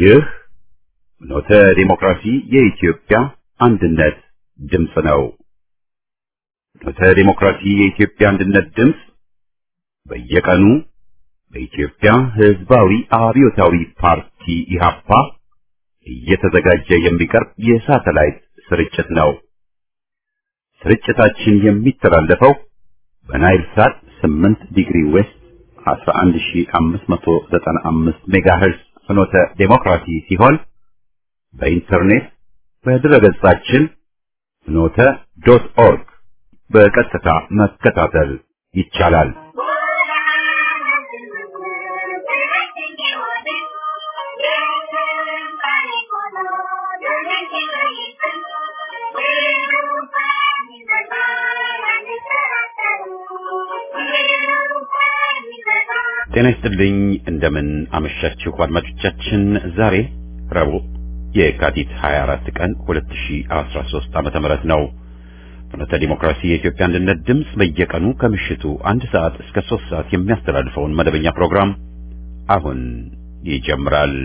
ይህ ኖተ ዲሞክራሲ የኢትዮጵያ አንድነት ድምፅ ነው። ኖተ ዲሞክራሲ የኢትዮጵያ አንድነት ድምፅ በየቀኑ በኢትዮጵያ ሕዝባዊ አብዮታዊ ፓርቲ ኢህአፓ እየተዘጋጀ የሚቀርብ የሳተላይት ስርጭት ነው። ስርጭታችን የሚተላለፈው በናይል ሳት 8 ዲግሪ ዌስት 11595 ሜጋሄርዝ ፍኖተ ዴሞክራሲ ሲሆን በኢንተርኔት በድረገጻችን ፍኖተ ዶት ኦርግ በቀጥታ መከታተል ይቻላል። ጤና ይስጥልኝ። እንደምን አመሻችሁ አድማጮቻችን። ዛሬ ረቡዕ የካቲት 24 ቀን 2013 ዓመተ ምህረት ነው። ፍኖተ ዲሞክራሲ የኢትዮጵያ አንድነት ድምፅ በየቀኑ ከምሽቱ አንድ ሰዓት እስከ ሶስት ሰዓት የሚያስተላልፈውን መደበኛ ፕሮግራም አሁን ይጀምራል።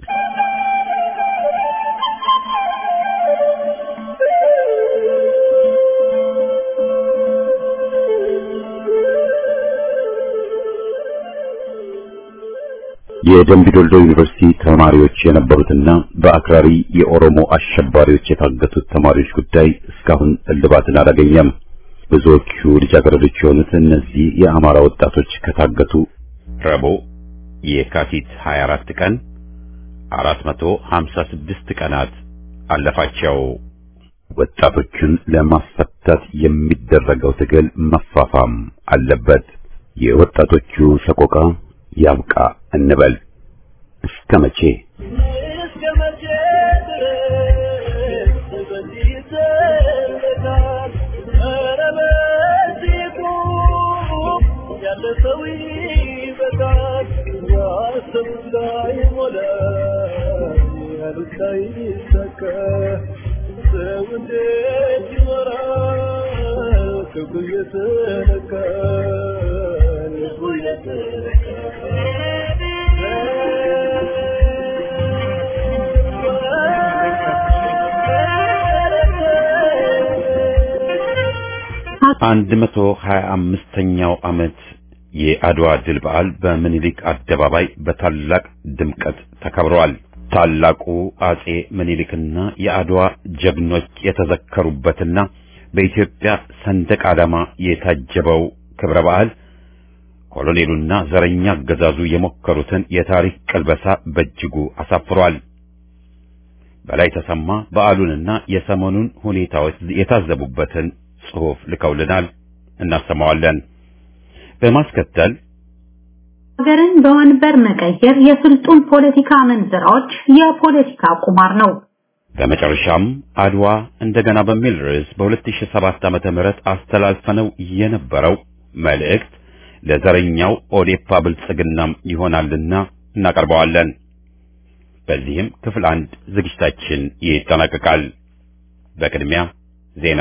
የደምቢ ዶልዶ ዩኒቨርሲቲ ተማሪዎች የነበሩትና በአክራሪ የኦሮሞ አሸባሪዎች የታገቱት ተማሪዎች ጉዳይ እስካሁን እልባትን አላገኘም። ብዙዎቹ ልጃገረዶች የሆኑት እነዚህ የአማራ ወጣቶች ከታገቱ ረቡዕ የካቲት 24 ቀን 456 ቀናት አለፋቸው። ወጣቶቹን ለማስፈታት የሚደረገው ትግል መፋፋም አለበት። የወጣቶቹ ሰቆቃ ያብቃ እንበል። እስከ መቼ እስከ መቼ ድረስ በዚህ ይዘለቃል? ኧረ በዚህ ቁም፣ ያለ ሰው ይበቃል። ያሰቡት ላይሞላ፣ ያሉት ላይሳካ፣ ሰው እንዴት ይኖራል? ክብሩ እየተነካ ልቡ አንድ መቶ ሀያ አምስተኛው ዓመት የአድዋ ድል በዓል በምኒልክ አደባባይ በታላቅ ድምቀት ተከብሯል። ታላቁ አጼ ምኒልክና የአድዋ ጀግኖች የተዘከሩበትና በኢትዮጵያ ሰንደቅ ዓላማ የታጀበው ክብረ በዓል ኮሎኔሉና ዘረኛ አገዛዙ የሞከሩትን የታሪክ ቅልበሳ በእጅጉ አሳፍሯል። በላይ ተሰማ በዓሉንና የሰሞኑን ሁኔታዎች የታዘቡበትን ጽሑፍ ልከውልናል። እናሰማዋለን። በማስከተል ሀገርን በወንበር መቀየር የስልጡን ፖለቲካ መንዝራዎች የፖለቲካ ቁማር ነው። በመጨረሻም አድዋ እንደገና በሚል ርዕስ በ2007 ዓመተ ምህረት አስተላልፈነው የነበረው መልእክት ለዘረኛው ኦዴፓ ብልጽግናም ይሆናልና እናቀርበዋለን። በዚህም ክፍል አንድ ዝግጅታችን ይጠናቀቃል። በቅድሚያ ዜና።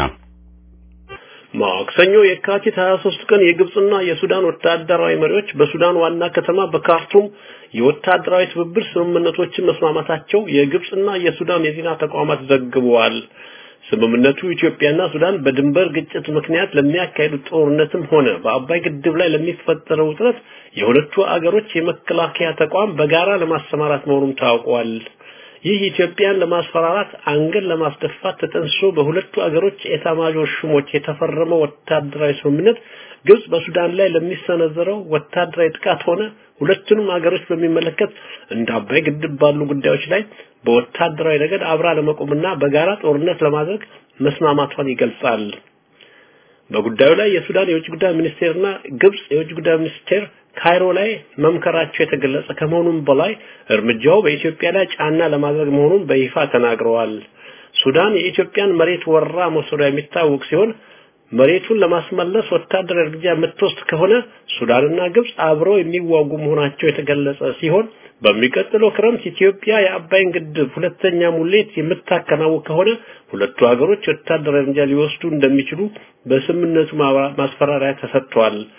ማክሰኞ የካቲት 23 ቀን የግብጽና የሱዳን ወታደራዊ መሪዎች በሱዳን ዋና ከተማ በካርቱም የወታደራዊ ትብብር ስምምነቶችን መስማማታቸው የግብጽና የሱዳን የዜና ተቋማት ዘግበዋል። ስምምነቱ ኢትዮጵያና ሱዳን በድንበር ግጭት ምክንያት ለሚያካሂዱት ጦርነትም ሆነ በአባይ ግድብ ላይ ለሚፈጠረው ውጥረት የሁለቱ አገሮች የመከላከያ ተቋም በጋራ ለማሰማራት መሆኑም ታውቋል። ይህ ኢትዮጵያን ለማስፈራራት አንገል ለማስደፋት ተጠንሶ በሁለቱ አገሮች ኤታማዦር ሹሞች የተፈረመው ወታደራዊ ስምምነት ግብጽ በሱዳን ላይ ለሚሰነዘረው ወታደራዊ ጥቃት ሆነ ሁለቱንም አገሮች በሚመለከት እንደ አባይ ግድብ ባሉ ጉዳዮች ላይ በወታደራዊ ረገድ አብራ ለመቆምና በጋራ ጦርነት ለማድረግ መስማማቷን ይገልጻል። በጉዳዩ ላይ የሱዳን የውጭ ጉዳይ ሚኒስቴርና ግብጽ የውጭ ጉዳይ ሚኒስቴር ካይሮ ላይ መምከራቸው የተገለጸ ከመሆኑም በላይ እርምጃው በኢትዮጵያ ላይ ጫና ለማድረግ መሆኑን በይፋ ተናግረዋል። ሱዳን የኢትዮጵያን መሬት ወራ መውሰዷ የሚታወቅ ሲሆን መሬቱን ለማስመለስ ወታደራዊ እርምጃ የምትወስድ ከሆነ ሱዳንና ግብጽ አብረው የሚዋጉ መሆናቸው የተገለጸ ሲሆን በሚቀጥለው ክረምት ኢትዮጵያ የአባይን ግድብ ሁለተኛ ሙሌት የምታከናውን ከሆነ ሁለቱ ሀገሮች ወታደራዊ እርምጃ ሊወስዱ እንደሚችሉ በስምምነቱ ማስፈራሪያ ተሰጥቷል።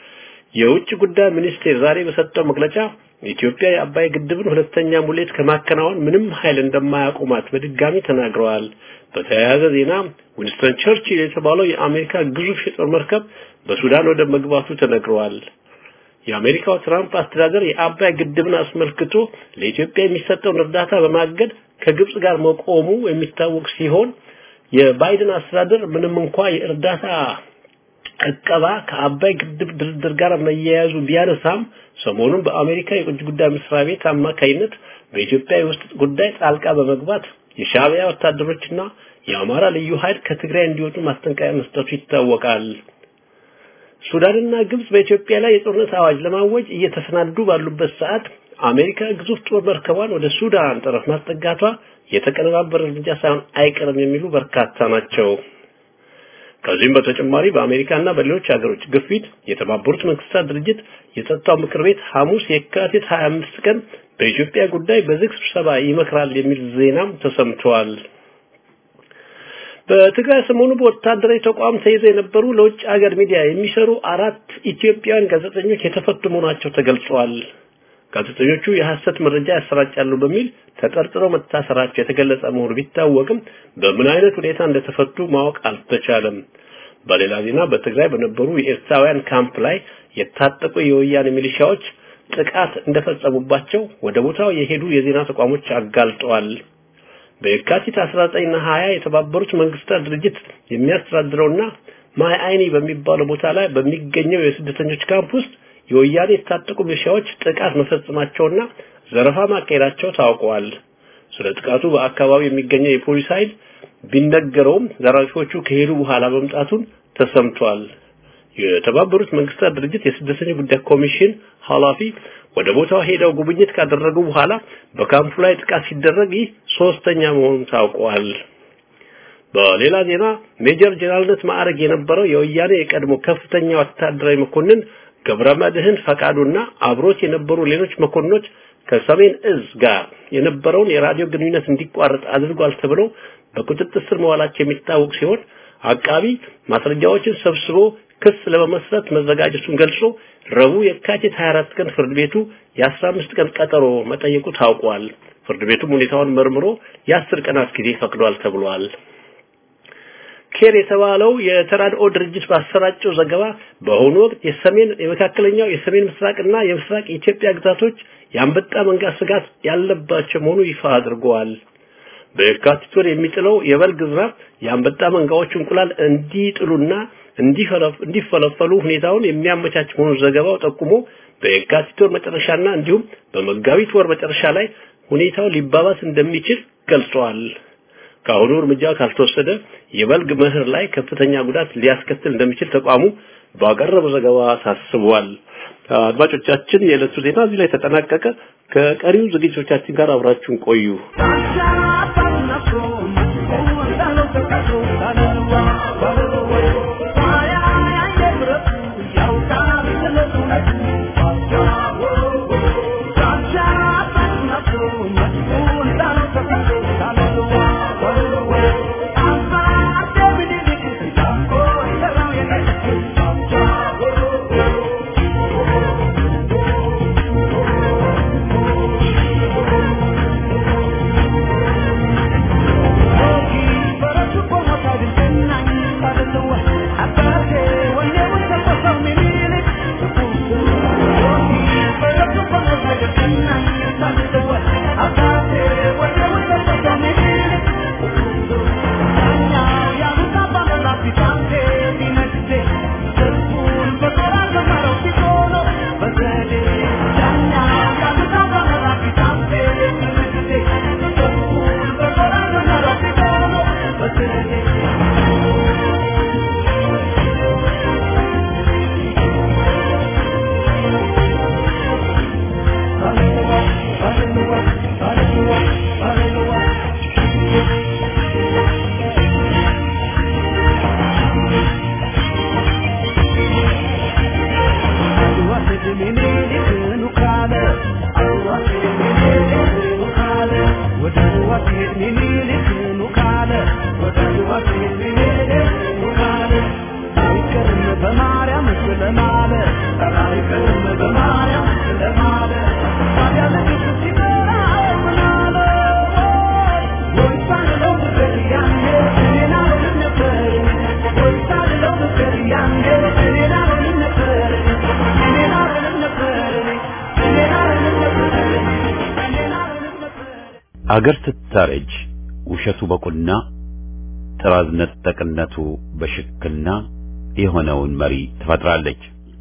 የውጭ ጉዳይ ሚኒስቴር ዛሬ በሰጠው መግለጫ ኢትዮጵያ የአባይ ግድብን ሁለተኛ ሙሌት ከማከናወን ምንም ኃይል እንደማያቆማት በድጋሚ ተናግረዋል። በተያያዘ ዜና ዊንስተን ቸርችል የተባለው የአሜሪካ ግዙፍ የጦር መርከብ በሱዳን ወደ መግባቱ ተነግረዋል። የአሜሪካው ትራምፕ አስተዳደር የአባይ ግድብን አስመልክቶ ለኢትዮጵያ የሚሰጠውን እርዳታ በማገድ ከግብጽ ጋር መቆሙ የሚታወቅ ሲሆን የባይደን አስተዳደር ምንም እንኳ የእርዳታ እቀባ ከአባይ ግድብ ድርድር ጋር መያያዙ ቢያነሳም ሰሞኑን በአሜሪካ የውጭ ጉዳይ መስሪያ ቤት አማካይነት በኢትዮጵያ የውስጥ ጉዳይ ጣልቃ በመግባት የሻዕቢያ ወታደሮችና የአማራ ልዩ ኃይል ከትግራይ እንዲወጡ ማስጠንቀቂያ መስጠቱ ይታወቃል። ሱዳንና ግብጽ በኢትዮጵያ ላይ የጦርነት አዋጅ ለማወጅ እየተሰናዱ ባሉበት ሰዓት አሜሪካ ግዙፍ ጦር መርከቧን ወደ ሱዳን ጠረፍ ማስጠጋቷ የተቀነባበረ እርምጃ ሳይሆን አይቀርም የሚሉ በርካታ ናቸው። ከዚህም በተጨማሪ በአሜሪካና በሌሎች ሀገሮች ግፊት የተባበሩት መንግስታት ድርጅት የጸጥታው ምክር ቤት ሐሙስ የካቲት 25 ቀን በኢትዮጵያ ጉዳይ በዝግ ስብሰባ ይመክራል የሚል ዜናም ተሰምቷል። በትግራይ ሰሞኑ በወታደራዊ ተቋም ተይዘው የነበሩ ለውጭ ሀገር ሚዲያ የሚሰሩ አራት ኢትዮጵያውያን ጋዜጠኞች የተፈቱ መሆናቸው ተገልጿል። ጋዜጠኞቹ የሐሰት መረጃ ያሰራጫሉ በሚል ተጠርጥረው መታሰራቸው የተገለጸ መሆኑ ቢታወቅም በምን አይነት ሁኔታ እንደተፈቱ ማወቅ አልተቻለም። በሌላ ዜና በትግራይ በነበሩ የኤርትራውያን ካምፕ ላይ የታጠቁ የወያኔ ሚሊሻዎች ጥቃት እንደፈጸሙባቸው ወደ ቦታው የሄዱ የዜና ተቋሞች አጋልጠዋል። በየካቲት 19 እና 20 የተባበሩት መንግስታት ድርጅት የሚያስተዳድረውና ማይ አይኒ በሚባለው ቦታ ላይ በሚገኘው የስደተኞች ካምፕ ውስጥ የወያኔ የታጠቁ ሚሊሻዎች ጥቃት መፈጸማቸውና ዘረፋ ማካሄዳቸው ታውቀዋል። ስለ ጥቃቱ በአካባቢው የሚገኘው የፖሊስ ኃይል ቢነገረውም ዘራፊዎቹ ከሄዱ በኋላ መምጣቱን ተሰምቷል። የተባበሩት መንግስታት ድርጅት የስደተኞች ጉዳይ ኮሚሽን ኃላፊ ወደ ቦታው ሄደው ጉብኝት ካደረጉ በኋላ በካምፑ ላይ ጥቃት ሲደረግ ይህ ሶስተኛ መሆኑን ታውቋል። በሌላ ዜና ሜጀር ጀነራልነት ማዕረግ የነበረው የወያኔ የቀድሞ ከፍተኛ ወታደራዊ መኮንን ገብረ መድህን ፈቃዱና አብሮት የነበሩ ሌሎች መኮንኖች ከሰሜን እዝ ጋር የነበረውን የራዲዮ ግንኙነት እንዲቋረጥ አድርጓል ተብለው በቁጥጥር ስር መዋላቸው የሚታወቅ ሲሆን አቃቢ ማስረጃዎችን ሰብስቦ ክስ ለመመስረት መዘጋጀቱን ገልጾ ረቡዕ የካቲት 24 ቀን ፍርድ ቤቱ የ15 ቀን ቀጠሮ መጠየቁ ታውቋል። ፍርድ ቤቱም ሁኔታውን መርምሮ የ10 ቀናት ጊዜ ፈቅዷል ተብሏል። ኬር የተባለው የተራድኦ ድርጅት ባሰራጨው ዘገባ በአሁኑ ወቅት የሰሜን የመካከለኛው የሰሜን ምስራቅና የምስራቅ ኢትዮጵያ ግዛቶች የአንበጣ መንጋ ስጋት ያለባቸው መሆኑ ይፋ አድርገዋል። በየካቲት ወር የሚጥለው የበልግ ዝናብ የአንበጣ መንጋዎች እንቁላል እንዲጥሉና እንዲፈለፈሉ ሁኔታውን የሚያመቻች መሆኑን ዘገባው ጠቁሞ በየካቲት ወር መጨረሻና እንዲሁም በመጋቢት ወር መጨረሻ ላይ ሁኔታው ሊባባስ እንደሚችል ገልጸዋል። ከአሁኑ እርምጃ ካልተወሰደ የበልግ መኸር ላይ ከፍተኛ ጉዳት ሊያስከትል እንደሚችል ተቋሙ ባቀረበው ዘገባ አሳስቧል። አድማጮቻችን፣ የዕለቱ ዜና እዚህ ላይ ተጠናቀቀ። ከቀሪው ዝግጅቶቻችን ጋር አብራችሁን ቆዩ። ለማለት ኧረ አይቀርም በማርያም ለማለት ታዲያ ንግሥት ሲጠራ ምን አለ ወይ ሳልለው ፍቅር ያኔ እኔን አልሆንም ነበር ወይ ሳልለው ፍቅር ያኔ እኔን አልሆንም ነበር እኔን አልሆንም ነበር እኔን አልሆንም ነበር እኔን አልሆንም ነበር አገር ስታረጅ ውሸቱ በቁና ጥራዝ ነጠቅነቱ በሽክና የሆነውን መሪ ትፈጥራለች።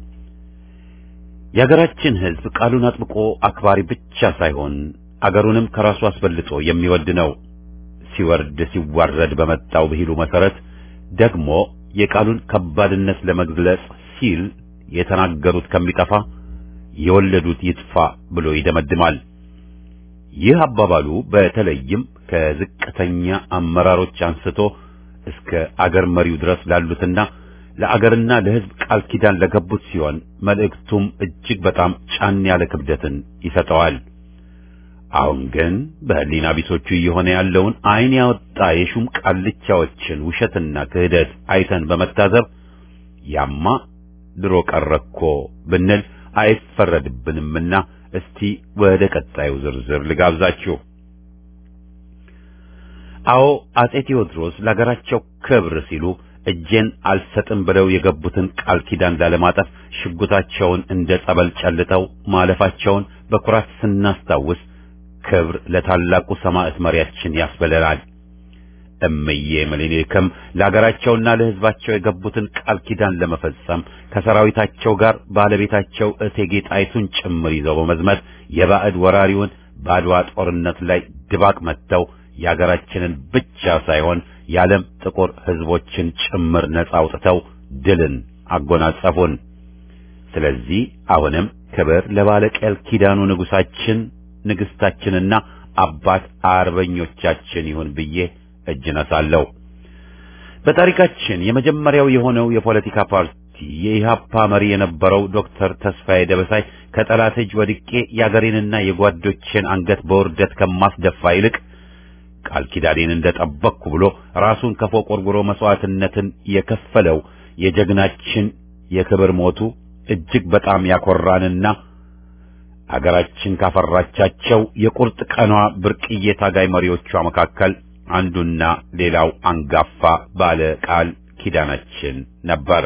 የሀገራችን ሕዝብ ቃሉን አጥብቆ አክባሪ ብቻ ሳይሆን አገሩንም ከራሱ አስበልጦ የሚወድ ነው። ሲወርድ ሲዋረድ በመጣው ብሂሉ መሰረት ደግሞ የቃሉን ከባድነት ለመግለጽ ሲል የተናገሩት ከሚጠፋ የወለዱት ይጥፋ ብሎ ይደመድማል። ይህ አባባሉ በተለይም ከዝቅተኛ አመራሮች አንስቶ እስከ አገር መሪው ድረስ ላሉትና ለአገርና ለሕዝብ ቃል ኪዳን ለገቡት ሲሆን መልእክቱም እጅግ በጣም ጫን ያለ ክብደትን ይሰጠዋል። አሁን ግን በሕሊና ቢሶቹ እየሆነ ያለውን ዓይን ያወጣ የሹም ቃልቻዎችን ውሸትና ክህደት አይተን በመታዘብ ያማ ድሮ ቀረኮ ብንል አይፈረድብንምና እስቲ ወደ ቀጣዩ ዝርዝር ልጋብዛችሁ። አዎ አጼ ቴዎድሮስ ለሀገራቸው ክብር ሲሉ እጄን አልሰጥም ብለው የገቡትን ቃል ኪዳን ላለማጠፍ ሽጉጣቸውን እንደ ጸበል ጨልጠው ማለፋቸውን በኩራት ስናስታውስ ክብር ለታላቁ ሰማዕት መሪያችን ያስበለናል። እምዬ ምኒልክም ለሀገራቸውና ለሕዝባቸው የገቡትን ቃል ኪዳን ለመፈጸም ከሰራዊታቸው ጋር ባለቤታቸው እቴጌ ጣይቱን ጭምር ይዘው በመዝመት የባዕድ ወራሪውን በአድዋ ጦርነት ላይ ድባቅ መጥተው የሀገራችንን ብቻ ሳይሆን የዓለም ጥቁር ሕዝቦችን ጭምር ነጻ አውጥተው ድልን አጎናጸፉን። ስለዚህ አሁንም ክብር ለባለቀል ኪዳኑ ንጉሳችን ንግስታችንና አባት አርበኞቻችን ይሁን ብዬ እጅ ነሳለሁ። በታሪካችን የመጀመሪያው የሆነው የፖለቲካ ፓርቲ የኢሃፓ መሪ የነበረው ዶክተር ተስፋዬ ደበሳይ ከጠላት እጅ ወድቄ የአገሬንና የጓዶቼን አንገት በውርደት ከማስደፋ ይልቅ ቃል ኪዳኔን እንደጠበቅኩ ብሎ ራሱን ከፎቅ ወርውሮ መስዋዕትነትን የከፈለው የጀግናችን የክብር ሞቱ እጅግ በጣም ያኮራንና አገራችን ካፈራቻቸው የቁርጥ ቀኗ ብርቅዬ ታጋይ መሪዎቿ መካከል አንዱና ሌላው አንጋፋ ባለ ቃል ኪዳናችን ነበር።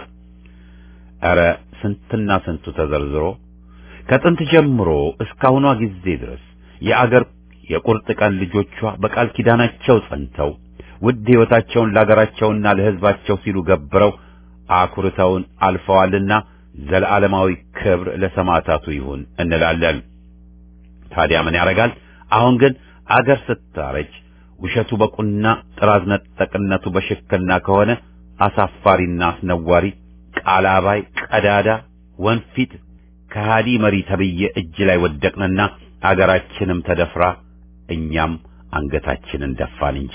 ኧረ ስንትና ስንቱ ተዘርዝሮ ከጥንት ጀምሮ እስካሁኗ ጊዜ ድረስ የአገር የቁርጥ ቀን ልጆቿ በቃል ኪዳናቸው ጸንተው ውድ ሕይወታቸውን ለአገራቸውና ለሕዝባቸው ሲሉ ገብረው አኩርተውን አልፈዋልና ዘለዓለማዊ ክብር ለሰማዕታቱ ይሁን እንላለን። ታዲያ ምን ያደርጋል? አሁን ግን አገር ስታረጅ ውሸቱ በቁና ጥራዝ ነጠቅነቱ በሽክና ከሆነ አሳፋሪና አስነዋሪ ቃላባይ ቀዳዳ ወንፊት ከሃዲ መሪ ተብዬ እጅ ላይ ወደቅንና አገራችንም ተደፍራ እኛም አንገታችንን ደፋን እንጂ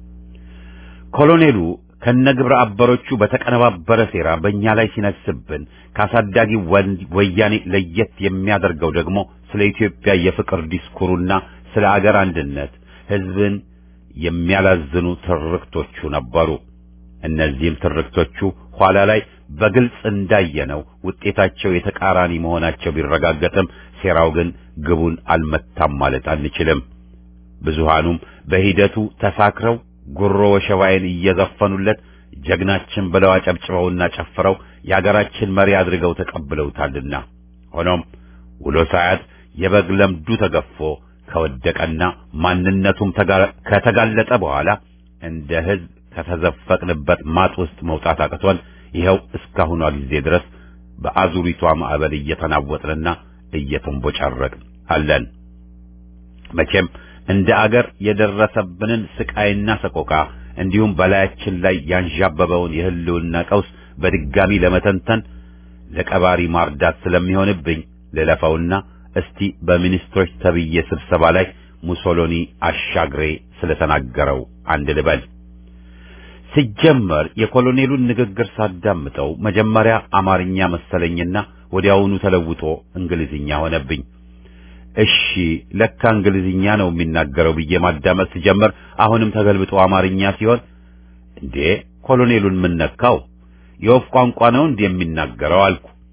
ኮሎኔሉ ከነግብረ አበሮቹ በተቀነባበረ ሴራ በእኛ ላይ ሲነስብን ካሳዳጊ ወያኔ ለየት የሚያደርገው ደግሞ ስለ ኢትዮጵያ የፍቅር ዲስኩሩና ስለ አገር አንድነት ሕዝብን የሚያላዝኑ ትርክቶቹ ነበሩ። እነዚህም ትርክቶቹ ኋላ ላይ በግልጽ እንዳየነው ውጤታቸው የተቃራኒ መሆናቸው ቢረጋገጥም ሴራው ግን ግቡን አልመታም ማለት አንችልም። ብዙሃኑም በሂደቱ ተሳክረው ጉሮ ወሸባይን እየዘፈኑለት ጀግናችን ብለው አጨብጭበውና ጨፍረው የአገራችን መሪ አድርገው ተቀብለውታልና ሆኖም ውሎ ሳያት የበግ ለምዱ ተገፎ ከወደቀና ማንነቱም ከተጋለጠ በኋላ እንደ ሕዝብ ከተዘፈቅንበት ማጥ ውስጥ መውጣት አቅቶን ይኸው እስካሁኗ ጊዜ ድረስ በአዙሪቷ ማዕበል እየተናወጥንና እየተንቦጫረቅን አለን። መቼም እንደ አገር የደረሰብንን ስቃይና ሰቆቃ እንዲሁም በላያችን ላይ ያንዣበበውን የህልውና ቀውስ በድጋሚ ለመተንተን ለቀባሪ ማርዳት ስለሚሆንብኝ ልለፈውና እስቲ በሚኒስትሮች ተብዬ ስብሰባ ላይ ሙሶሎኒ አሻግሬ ስለተናገረው አንድ ልበል። ሲጀመር የኮሎኔሉን ንግግር ሳዳምጠው መጀመሪያ አማርኛ መሰለኝና ወዲያውኑ ተለውጦ እንግሊዝኛ ሆነብኝ። እሺ ለካ እንግሊዝኛ ነው የሚናገረው ብዬ ማዳመጥ ስጀምር አሁንም ተገልብጦ አማርኛ ሲሆን እንዴ ኮሎኔሉን ምን ነካው? የወፍ ቋንቋ ነው እንዴ የሚናገረው አልኩ።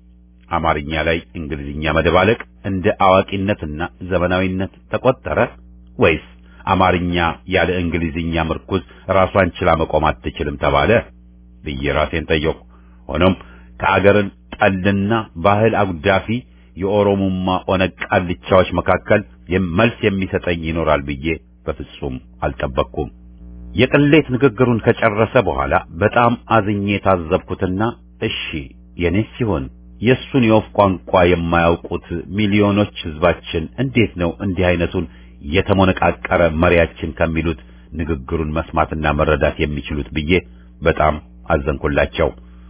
አማርኛ ላይ እንግሊዝኛ መደባለቅ እንደ አዋቂነትና ዘመናዊነት ተቆጠረ ወይስ አማርኛ ያለ እንግሊዝኛ ምርኩዝ ራሷን ችላ መቆም አትችልም ተባለ ብዬ ራሴን ጠየቁ። ሆኖም ከአገርን ጠልና ባህል አጉዳፊ የኦሮሞማ ኦነግ ቃልቻዎች መካከል መልስ የሚሰጠኝ ይኖራል ብዬ በፍጹም አልጠበቅኩም። የቅሌት ንግግሩን ከጨረሰ በኋላ በጣም አዝኜ የታዘብኩትና እሺ የኔ ሲሆን የእሱን የወፍ ቋንቋ የማያውቁት ሚሊዮኖች ህዝባችን እንዴት ነው እንዲህ አይነቱን የተሞነቃቀረ መሪያችን ከሚሉት ንግግሩን መስማትና መረዳት የሚችሉት ብዬ በጣም አዘንኩላቸው።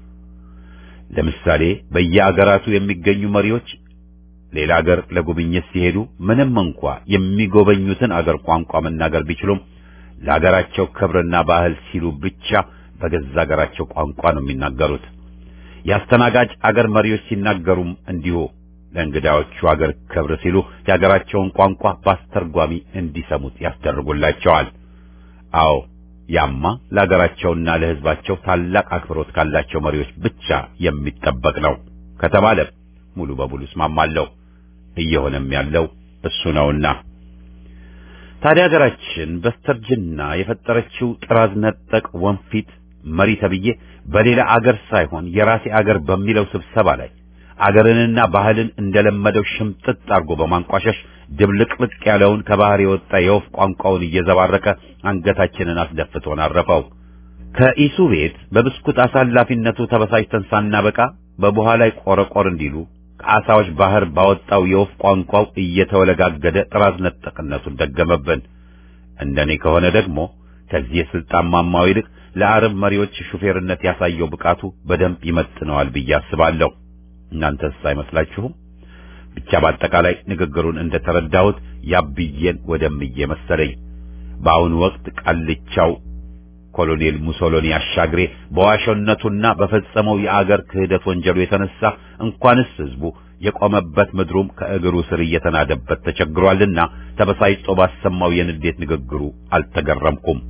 ለምሳሌ በየአገራቱ የሚገኙ መሪዎች ሌላ አገር ለጉብኝት ሲሄዱ ምንም እንኳ የሚጎበኙትን አገር ቋንቋ መናገር ቢችሉም ለአገራቸው ክብርና ባህል ሲሉ ብቻ በገዛ አገራቸው ቋንቋ ነው የሚናገሩት። የአስተናጋጅ አገር መሪዎች ሲናገሩም እንዲሁ ለእንግዳዎቹ አገር ክብር ሲሉ የአገራቸውን ቋንቋ በአስተርጓሚ እንዲሰሙት ያስደርጉላቸዋል። አዎ ያማ ለአገራቸውና ለሕዝባቸው ታላቅ አክብሮት ካላቸው መሪዎች ብቻ የሚጠበቅ ነው ከተባለ ሙሉ በሙሉ እስማማለሁ። እየሆነም ያለው እሱ ነውና ታዲያ ሀገራችን በስተርጅና የፈጠረችው ጥራዝ ነጠቅ ወንፊት መሪ ተብዬ በሌላ አገር ሳይሆን የራሴ አገር በሚለው ስብሰባ ላይ አገርንና ባህልን እንደለመደው ሽምጥጥ አድርጎ በማንቋሸሽ ድብልቅልቅ ያለውን ከባህር የወጣ የወፍ ቋንቋውን እየዘባረቀ አንገታችንን አስደፍቶን አረፈው። ከኢሱ ቤት በብስኩት አሳላፊነቱ ተበሳጭተን ሳናበቃ በቡሃ ላይ ቆረቆር እንዲሉ ከአሳዎች ባህር ባወጣው የወፍ ቋንቋው እየተወለጋገደ ጥራዝ ነጠቅነቱን ደገመብን። እንደኔ ከሆነ ደግሞ ከዚህ የስልጣን ማማው ይልቅ ለአረብ መሪዎች ሹፌርነት ያሳየው ብቃቱ በደንብ ይመጥነዋል ብዬ አስባለሁ። እናንተስ አይመስላችሁም? ብቻ በአጠቃላይ ንግግሩን እንደተረዳሁት ያብዬን ወደምዬ መሰለኝ። በአሁኑ ወቅት ቃልቻው ኮሎኔል ሙሶሎኒ አሻግሬ በዋሾነቱና በፈጸመው የአገር ክህደት ወንጀሉ የተነሳ እንኳንስ ህዝቡ የቆመበት ምድሩም ከእግሩ ስር እየተናደበት ተቸግሯልና ተበሳጭቶ ባሰማው የንዴት ንግግሩ አልተገረምኩም።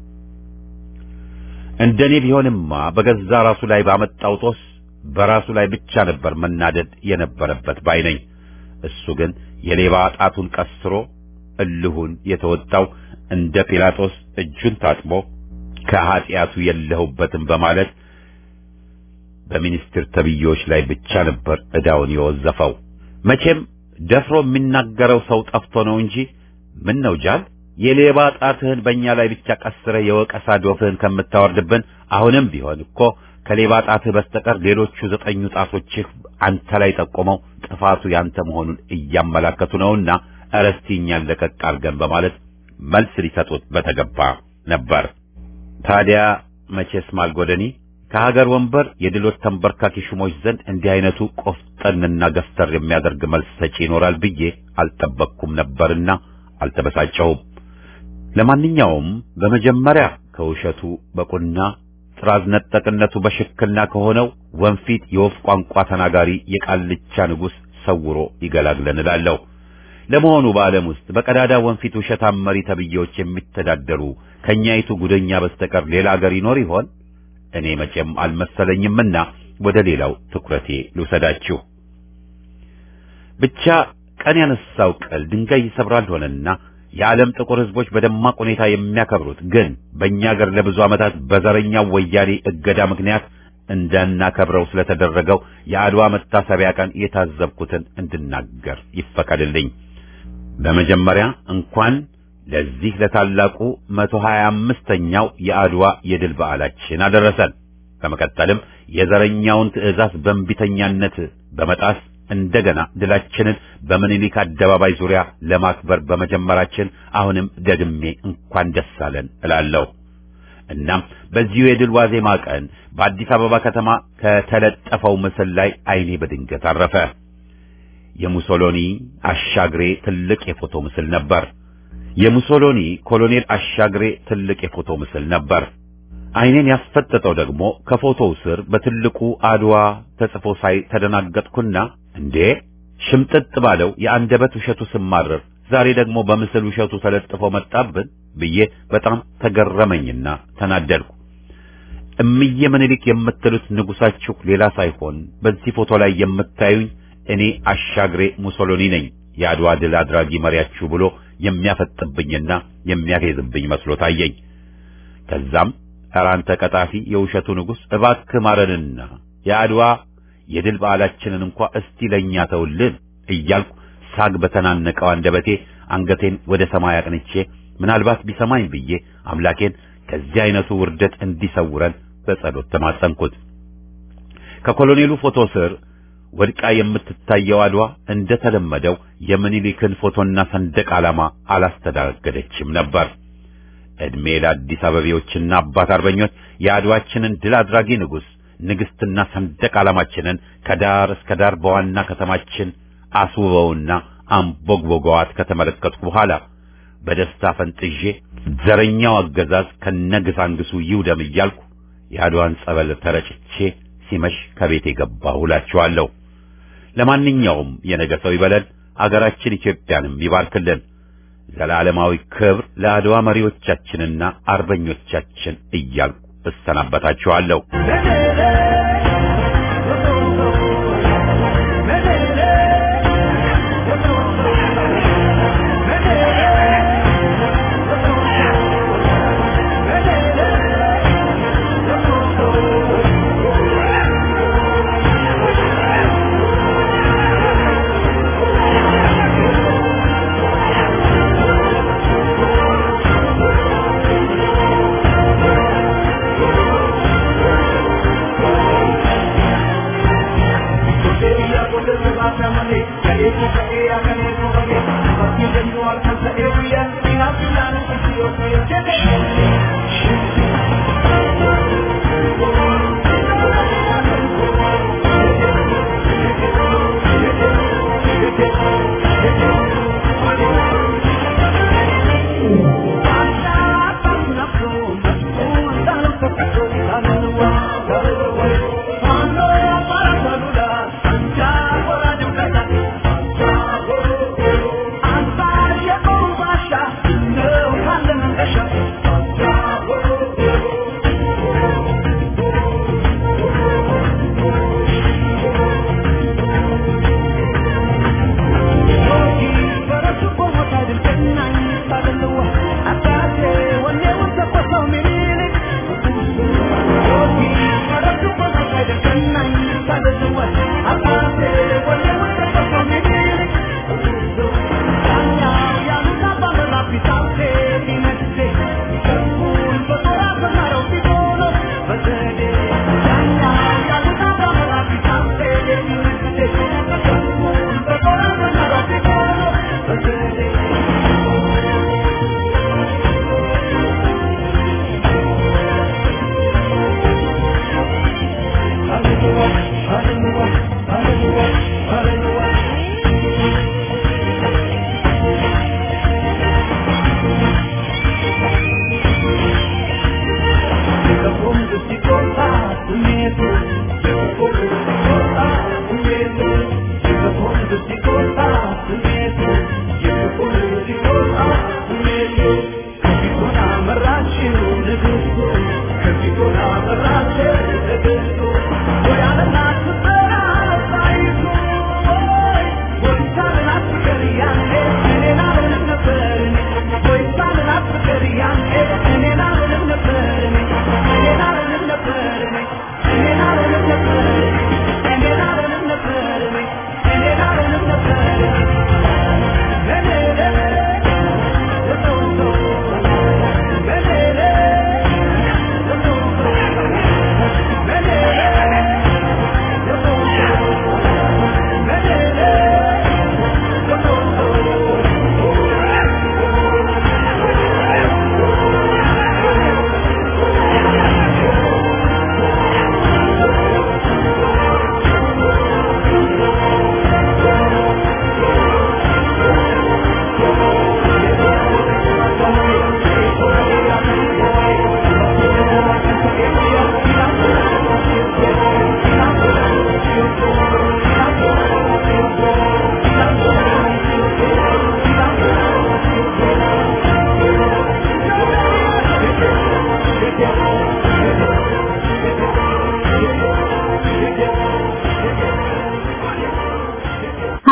እንደኔ ቢሆንማ በገዛ ራሱ ላይ ባመጣው ጦስ በራሱ ላይ ብቻ ነበር መናደድ የነበረበት ባይ ነኝ። እሱ ግን የሌባ ጣቱን ቀስሮ እልሁን የተወጣው እንደ ጲላጦስ እጁን ታጥቦ ከኀጢአቱ የለሁበትም በማለት በሚኒስትር ተብዬዎች ላይ ብቻ ነበር ዕዳውን የወዘፈው። መቼም ደፍሮ የሚናገረው ሰው ጠፍቶ ነው እንጂ ምን ነው ጃል የሌባ ጣትህን በእኛ ላይ ብቻ ቀስረህ የወቀሳ ዶፍህን ከምታወርድብን አሁንም ቢሆን እኮ ከሌባ ጣትህ በስተቀር ሌሎቹ ዘጠኙ ጣቶችህ አንተ ላይ ጠቆመው ጥፋቱ ያንተ መሆኑን እያመላከቱ ነውና እረስቲ እኛን ለቀቅ አድርገን በማለት መልስ ሊሰጡት በተገባ ነበር። ታዲያ መቼስ ማልጎደኒ ከሀገር ወንበር የድሎት ተንበርካኪ ሹሞች ዘንድ እንዲህ አይነቱ ቆፍጠንና ገፍተር የሚያደርግ መልስ ሰጪ ይኖራል ብዬ አልጠበቅኩም ነበርና አልተበሳጨሁም። ለማንኛውም በመጀመሪያ ከውሸቱ በቁና ጥራዝ ነጠቅነቱ በሽክና ከሆነው ወንፊት የወፍ ቋንቋ ተናጋሪ የቃልቻ ንጉሥ ሰውሮ ይገላግለን እላለሁ። ለመሆኑ በዓለም ውስጥ በቀዳዳ ወንፊት ውሸታም መሪ ተብዬዎች የሚተዳደሩ ከኛይቱ ጉደኛ በስተቀር ሌላ አገር ይኖር ይሆን? እኔ መቼም አልመሰለኝምና ወደ ሌላው ትኩረቴ ልውሰዳችሁ። ብቻ ቀን ያነሳው ቅል ድንጋይ ይሰብራል ሆነና የዓለም ጥቁር ሕዝቦች በደማቅ ሁኔታ የሚያከብሩት ግን በእኛ አገር ለብዙ ዓመታት በዘረኛው ወያኔ እገዳ ምክንያት እንዳናከብረው ስለተደረገው የአድዋ መታሰቢያ ቀን የታዘብኩትን እንድናገር ይፈቀድልኝ። በመጀመሪያ እንኳን ለዚህ ለታላቁ መቶ ሀያ አምስተኛው የአድዋ የድል በዓላችን አደረሰን። በመቀጠልም የዘረኛውን ትዕዛዝ በእንቢተኛነት በመጣስ እንደገና ድላችንን በምኒልክ አደባባይ ዙሪያ ለማክበር በመጀመራችን አሁንም ደግሜ እንኳን ደስ አለን እላለሁ። እናም በዚሁ የድል ዋዜማ ቀን በአዲስ አበባ ከተማ ከተለጠፈው ምስል ላይ ዓይኔ በድንገት አረፈ። የሙሶሎኒ አሻግሬ ትልቅ የፎቶ ምስል ነበር። የሙሶሎኒ ኮሎኔል አሻግሬ ትልቅ የፎቶ ምስል ነበር። ዓይኔን ያስፈጠጠው ደግሞ ከፎቶው ስር በትልቁ አድዋ ተጽፎ ሳይ ተደናገጥኩና እንዴ ሽምጥጥ ባለው የአንደበት ውሸቱ ስማረር ዛሬ ደግሞ በምስል ውሸቱ ተለጥፎ መጣብን ብዬ በጣም ተገረመኝና ተናደድኩ። እምዬ ምኒልክ የምትሉት ንጉሳችሁ ሌላ ሳይሆን በዚህ ፎቶ ላይ የምታዩኝ እኔ አሻግሬ ሙሶሎኒ ነኝ የአድዋ ድል አድራጊ መሪያችሁ ብሎ የሚያፈጥብኝና የሚያፌዝብኝ መስሎ ታየኝ። ከዛም ኧረ አንተ ቀጣፊ የውሸቱ ንጉሥ እባክህ ማረንና የአድዋ የድል በዓላችንን እንኳ እስቲ ለኛ ተውልን እያልኩ ሳግ በተናነቀው አንደበቴ አንገቴን ወደ ሰማይ አቅንቼ ምናልባት ቢሰማኝ ብዬ አምላኬን ከዚህ አይነቱ ውርደት እንዲሰውረን በጸሎት ተማጸንኩት። ከኮሎኔሉ ፎቶ ስር ወድቃ የምትታየው አድዋ እንደተለመደው የምኒልክን ፎቶና ሰንደቅ ዓላማ አላስተናገደችም ነበር። ዕድሜ ለአዲስ አበቤዎችና አባት አርበኞች የአድዋችንን ድል አድራጊ ንጉሥ ንግሥትና ሰንደቅ ዓላማችንን ከዳር እስከ ዳር በዋና ከተማችን አስውበውና አንቦግቦገዋት ከተመለከትኩ በኋላ በደስታ ፈንጥዤ ዘረኛው አገዛዝ ከነግሳንግሱ ይውደም እያልኩ የአድዋን ጸበል ተረጭቼ ሲመሽ ከቤቴ ገባሁ እላችኋለሁ። ለማንኛውም የነገ ሰው ይበለን፣ አገራችን ኢትዮጵያንም ይባርክልን። ዘላለማዊ ክብር ለአድዋ መሪዎቻችንና አርበኞቻችን እያልኩ እሰናበታችኋለሁ። Thank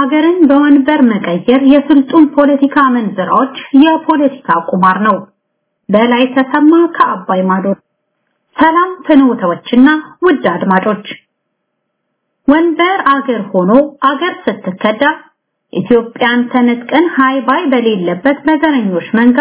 ሀገርን በወንበር መቀየር የስልጡን ፖለቲካ መንዝራዎች የፖለቲካ ቁማር ነው። በላይ ተሰማ ከአባይ ማዶ። ሰላም ፍኖተዎችና ውድ አድማጮች፣ ወንበር አገር ሆኖ አገር ስትከዳ ኢትዮጵያን ተነጥቀን ሃይ ባይ በሌለበት በዘረኞች መንጋ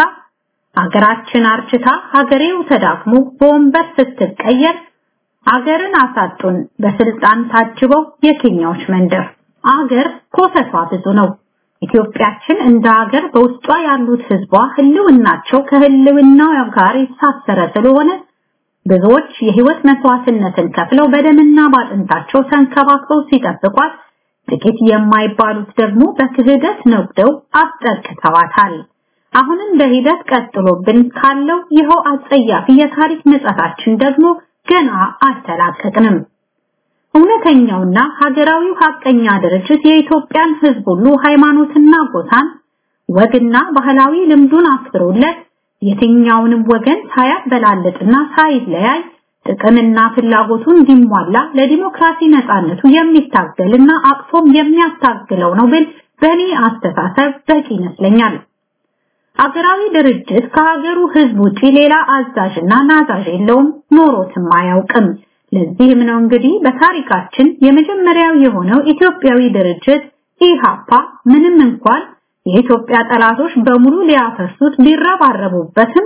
አገራችን አርችታ ሀገሬው ተዳክሞ በወንበር ስትቀየር አገርን አሳጡን በስልጣን ታጅበው የኬኛዎች መንደር። አገር ኮተቷ ብዙ ነው። ኢትዮጵያችን እንደ ሀገር በውስጧ ያሉት ህዝቧ ህልውናቸው ከህልውናው ጋር የተሳሰረ ስለሆነ ብዙዎች የህይወት መስዋዕትነትን ከፍለው በደምና ባጥንታቸው ተንከባክበው ሲጠብቋት፣ ጥቂት የማይባሉት ደግሞ በክህደት ነግደው አስጠቅተዋታል። አሁንም በሂደት ቀጥሎብን ካለው ይኸው አጸያፊ የታሪክ ምጸታችን ደግሞ ገና አልተላቀቅንም። እውነተኛውና ሀገራዊው ሀቀኛ ድርጅት የኢትዮጵያን ህዝብ ሁሉ ሃይማኖትና ጎሳን ወግና ባህላዊ ልምዱን አክብሮለት የትኛውንም ወገን ሳያበላልጥና ሳይለያይ ጥቅምና ፍላጎቱ እንዲሟላ ለዲሞክራሲ ነጻነቱ የሚታገልና አቅፎም የሚያታግለው ነው ብል በእኔ አስተሳሰብ በቂ ይመስለኛል። አገራዊ ድርጅት ከሀገሩ ህዝብ ውጪ ሌላ አዛዥና ናዛዥ የለውም፣ ኖሮትም አያውቅም። ለዚህም ነው እንግዲህ በታሪካችን የመጀመሪያው የሆነው ኢትዮጵያዊ ድርጅት ኢሃፓ ምንም እንኳን የኢትዮጵያ ጠላቶች በሙሉ ሊያፈርሱት ቢረባረቡበትም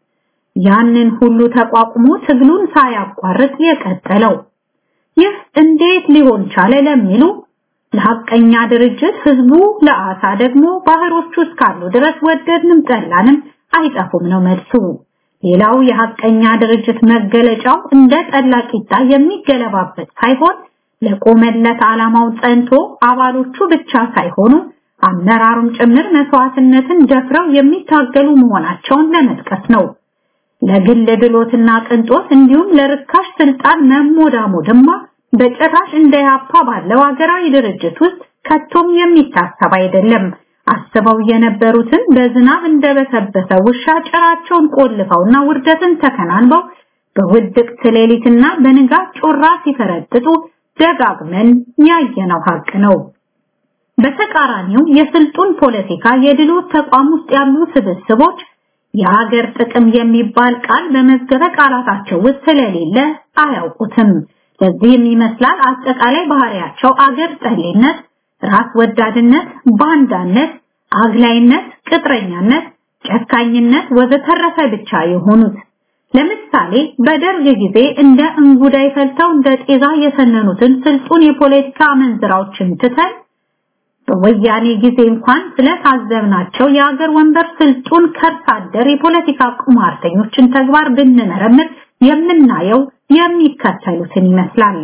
ያንን ሁሉ ተቋቁሞ ትግሉን ሳያቋርጥ የቀጠለው። ይህ እንዴት ሊሆን ቻለ ለሚሉ ለሐቀኛ ድርጅት ህዝቡ ለአሳ ደግሞ ባህሮቹ እስካሉ ድረስ ወደድንም ጠላንም አይጠፉም ነው መልሱ። ሌላው የሐቀኛ ድርጅት መገለጫው እንደ ጠላ ቂጣ የሚገለባበት ሳይሆን ለቆመለት ዓላማው ጸንቶ አባሎቹ ብቻ ሳይሆኑ አመራሩም ጭምር መስዋዕትነትን ደፍረው የሚታገሉ መሆናቸውን ለመጥቀስ ነው። ለግል ድሎትና ቅንጦት እንዲሁም ለርካሽ ስልጣን መሞዳሞድማ በጭራሽ እንደ ያፓ ባለው ሀገራዊ ድርጅት ውስጥ ከቶም የሚታሰብ አይደለም። አስበው የነበሩትን በዝናብ እንደበሰበሰ ውሻ ጭራቸውን ቆልፈውና ውርደትን ተከናንበው በውድቅት ሌሊትና በንጋት ጮራ ሲፈረጥጡ ደጋግመን ያየነው ሀቅ ነው። በተቃራኒው የስልጡን ፖለቲካ የድሎት ተቋም ውስጥ ያሉ ስብስቦች የሀገር ጥቅም የሚባል ቃል በመዝገበ ቃላታቸው ውስጥ ስለሌለ አያውቁትም። ለዚህም ይመስላል አጠቃላይ ባህሪያቸው አገር ጠሌነት፣ ራስ ወዳድነት፣ ባንዳነት፣ አግላይነት፣ ቅጥረኛነት፣ ጨካኝነት ወዘተረፈ ብቻ የሆኑት። ለምሳሌ በደርግ ጊዜ እንደ እንጉዳይ ፈልተው እንደ ጤዛ የሰነኑትን ስልጡን የፖለቲካ መንዝራዎችን ትተን በወያኔ ጊዜ እንኳን ስለታዘብናቸው የአገር ወንበር ስልጡን ከርስ አደር የፖለቲካ ቁማርተኞችን ተግባር ብንመረምር የምናየው የሚከተሉትን ይመስላል።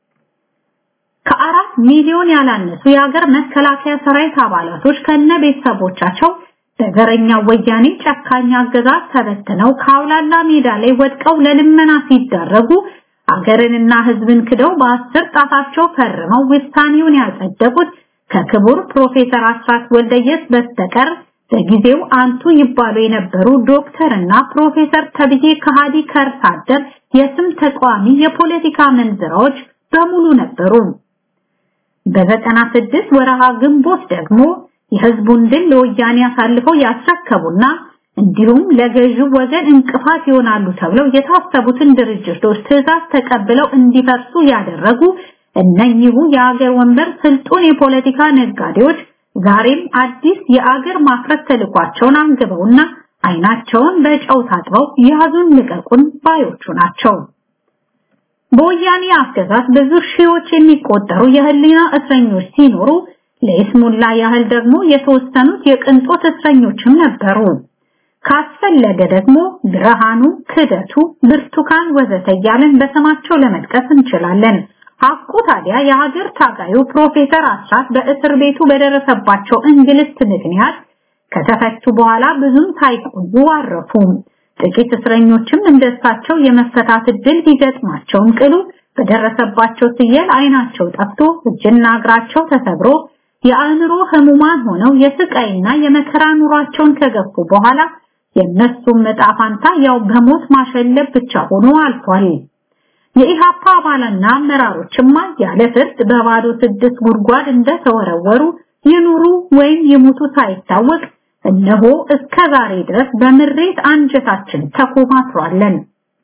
ከአራት ሚሊዮን ያላነሱ የሀገር መከላከያ ሰራዊት አባላቶች ከነ ቤተሰቦቻቸው በዘረኛ ወያኔ ጨካኝ አገዛዝ ተበትነው ከአውላላ ሜዳ ላይ ወድቀው ለልመና ሲዳረጉ አገርንና ሕዝብን ክደው በአስር ጣታቸው ፈርመው ውሳኔውን ያጸደቁት ከክቡር ፕሮፌሰር አስራት ወልደየስ በስተቀር በጊዜው አንቱ ይባሉ የነበሩ ዶክተርና ፕሮፌሰር ተብዬ ከሃዲ ከርሳደር የስም ተቃዋሚ የፖለቲካ መንዝራዎች በሙሉ ነበሩ። በዘጠና ስድስት ወረሃ ግንቦት ደግሞ የህዝቡን ድል ለወያኔ አሳልፈው ያስረከቡና እንዲሁም ለገዢው ወገን እንቅፋት ይሆናሉ ተብለው የታሰቡትን ድርጅቶች ትዕዛዝ ተቀብለው እንዲፈርሱ ያደረጉ እነኚሁ የአገር ወንበር ስልጡን የፖለቲካ ነጋዴዎች ዛሬም አዲስ የአገር ማፍረስ ተልኳቸውን አንግበውና አይናቸውን በጨው ታጥበው ያዙን ልቀቁን ባዮቹ ናቸው። በወያኔ አገዛዝ ብዙ ሺዎች የሚቆጠሩ የህሊና እስረኞች ሲኖሩ ለይስሙላ ያህል ደግሞ የተወሰኑት የቅንጦት እስረኞችም ነበሩ። ካስፈለገ ደግሞ ብርሃኑ፣ ክደቱ፣ ብርቱካን ወዘተ እያልን በስማቸው ለመጥቀስ እንችላለን። ሐቁ ታዲያ የሀገር ታጋዩ ፕሮፌሰር አስራት በእስር ቤቱ በደረሰባቸው እንግልት ምክንያት ከተፈቱ በኋላ ብዙም ሳይቆዩ አረፉ። ጥቂት እስረኞችም እንደሳቸው የመፈታት እድል ቢገጥማቸውም ቅሉ በደረሰባቸው ስየል አይናቸው ጠፍቶ እጅና እግራቸው ተሰብሮ የአእምሮ ህሙማን ሆነው የስቃይና የመከራ ኑሯቸውን ከገፉ በኋላ የእነሱም ዕጣ ፋንታ ያው በሞት ማሸለብ ብቻ ሆኖ አልፏል። የኢሃፓ አባላትና አመራሮችማ ያለ ፍርድ በባዶ ስድስት ጉድጓድ እንደተወረወሩ ይኑሩ ወይም ይሙቱ ሳይታወቅ እነሆ እስከ ዛሬ ድረስ በምሬት አንጀታችን ተኮማትሯለን።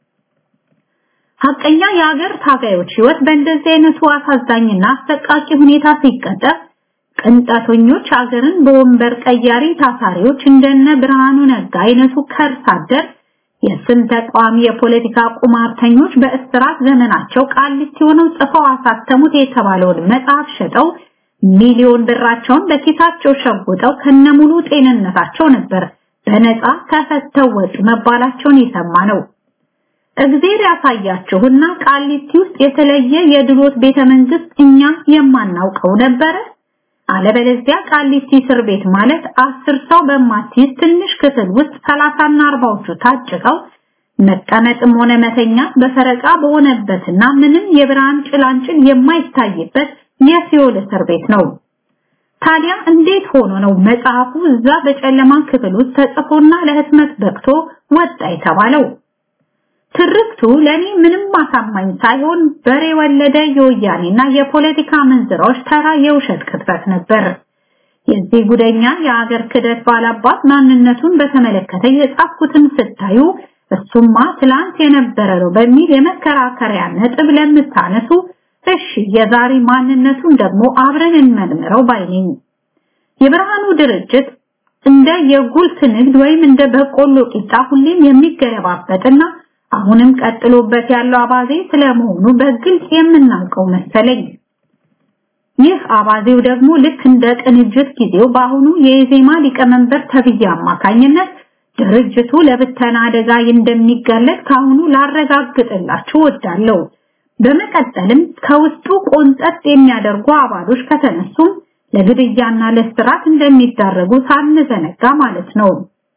ሐቀኛ የሀገር ታጋዮች ህይወት በእንደዚህ አይነቱ አሳዛኝና አሰቃቂ ሁኔታ ሲቀጠፍ ቅንጣተኞች ሀገርን በወንበር ቀያሪ ታሳሪዎች እንደነ ብርሃኑ ነጋ አይነቱ ከርስ አደር የስም ተቃዋሚ የፖለቲካ ቁማርተኞች በእስራት ዘመናቸው ቃሊቲ ሆነው ጽፈው አሳተሙት የተባለውን መጽሐፍ ሸጠው ሚሊዮን ብራቸውን በኪሳቸው ሸጉጠው ከነሙሉ ጤንነታቸው ነበር በነፃ ተፈተው ወጡ መባላቸውን የሰማ ነው። እግዜር ያሳያችሁና ቃሊቲ ውስጥ የተለየ የድሎት ቤተ መንግስት እኛ የማናውቀው ነበረ። አለበለዚያ ቃሊቲ እስር ቤት ማለት አስር ሰው በማትይዝ ትንሽ ክፍል ውስጥ ሰላሳና አርባዎቹ ታጭቀው መቀመጥም ሆነ መተኛ በፈረቃ በሆነበትና ምንም የብርሃን ጭላንጭል የማይታይበት የሲኦል እስር ቤት ነው። ታዲያ እንዴት ሆኖ ነው መጽሐፉ እዛ በጨለማ ክፍል ውስጥ ተጽፎና ለህትመት በቅቶ ወጣ የተባለው? ትርክቱ ለኔ ምንም አሳማኝ ሳይሆን በሬ ወለደ የወያኔና የፖለቲካ መንዝራዎች ተራ የውሸት ቅጥፈት ነበር። የዚህ ጉደኛ የአገር ክደት ባላባት ማንነቱን በተመለከተ የጻፍኩትን ስታዩ እሱማ ትላንት የነበረ ነው በሚል የመከራከሪያ ነጥብ ለምታነሱ እሺ የዛሬ ማንነቱን ደግሞ አብረን እንመርምረው ባይነኝ። የብርሃኑ ድርጅት እንደ የጉልት ንግድ ወይም እንደ በቆሎ ቂጣ ሁሌም የሚገለባበጥና አሁንም ቀጥሎበት ያለው አባዜ ስለመሆኑ በግልጽ የምናውቀው መሰለኝ። ይህ አባዜው ደግሞ ልክ እንደ ቅንጅት ጊዜው በአሁኑ የኢዜማ ሊቀመንበር ተብዬ አማካኝነት ድርጅቱ ለብተና አደጋ እንደሚጋለጥ ካሁኑ ላረጋግጥላችሁ ወዳለሁ። በመቀጠልም ከውስጡ ቆንጠጥ የሚያደርጉ አባሎች ከተነሱም ለግድያና ለስራት እንደሚዳረጉ ሳንዘነጋ ማለት ነው።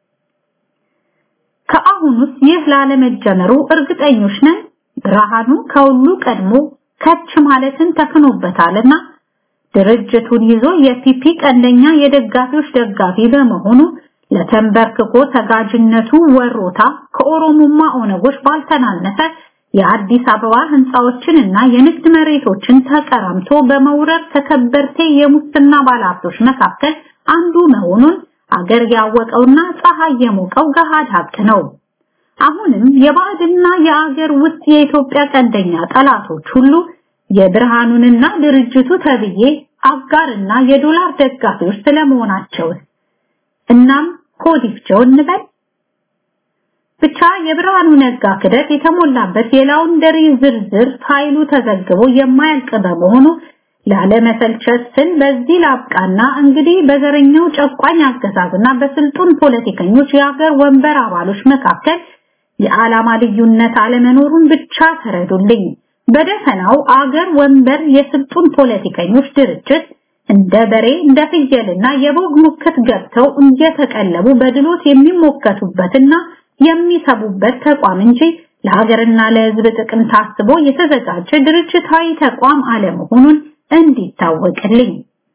ከአሁኑስ ይህ ላለመጀመሩ እርግጠኞች ነን። ብርሃኑ ከሁሉ ቀድሞ ከች ማለትን ተክኖበታልና ድርጅቱን ይዞ የፒፒ ቀንደኛ የደጋፊዎች ደጋፊ በመሆኑ ለተንበርክኮ ተጋጅነቱ ወሮታ ከኦሮሞማ ኦነጎች ባልተናነሰ የአዲስ አበባ ህንፃዎችንና የንግድ መሬቶችን ተቀራምቶ በመውረር ተከበርቴ የሙስና ባለሀብቶች መካከል አንዱ መሆኑን አገር ያወቀውና ፀሐይ የሞቀው ገሃድ ሀቅ ነው። አሁንም የባዕድና የአገር ውስጥ የኢትዮጵያ ቀንደኛ ጠላቶች ሁሉ የብርሃኑንና ድርጅቱ ተብዬ አጋርና የዶላር ደጋፊዎች ስለመሆናቸው እናም ኮዲፍቸው እንበል ብቻ የብርሃኑ ነጋ ክደት የተሞላበት የላውንደሪ ዝርዝር ፋይሉ ተዘግቦ የማያልቅ በመሆኑ ላለመሰልቸት ስል በዚህ ላብቃና እንግዲህ በዘረኛው ጨቋኝ አገዛዝና በስልጡን ፖለቲከኞች የሀገር ወንበር አባሎች መካከል የዓላማ ልዩነት አለመኖሩን ብቻ ተረዱልኝ። በደፈናው አገር ወንበር የስልጡን ፖለቲከኞች ድርጅት እንደ በሬ እንደ ፍየልና የበግ ሙክት ገብተው እየተቀለቡ በድሎት የሚሞከቱበትና የሚሰቡበት ተቋም እንጂ ለሀገርና ለሕዝብ ጥቅም ታስቦ የተዘጋጀ ድርጅታዊ ተቋም አለመሆኑን እንዲታወቅልኝ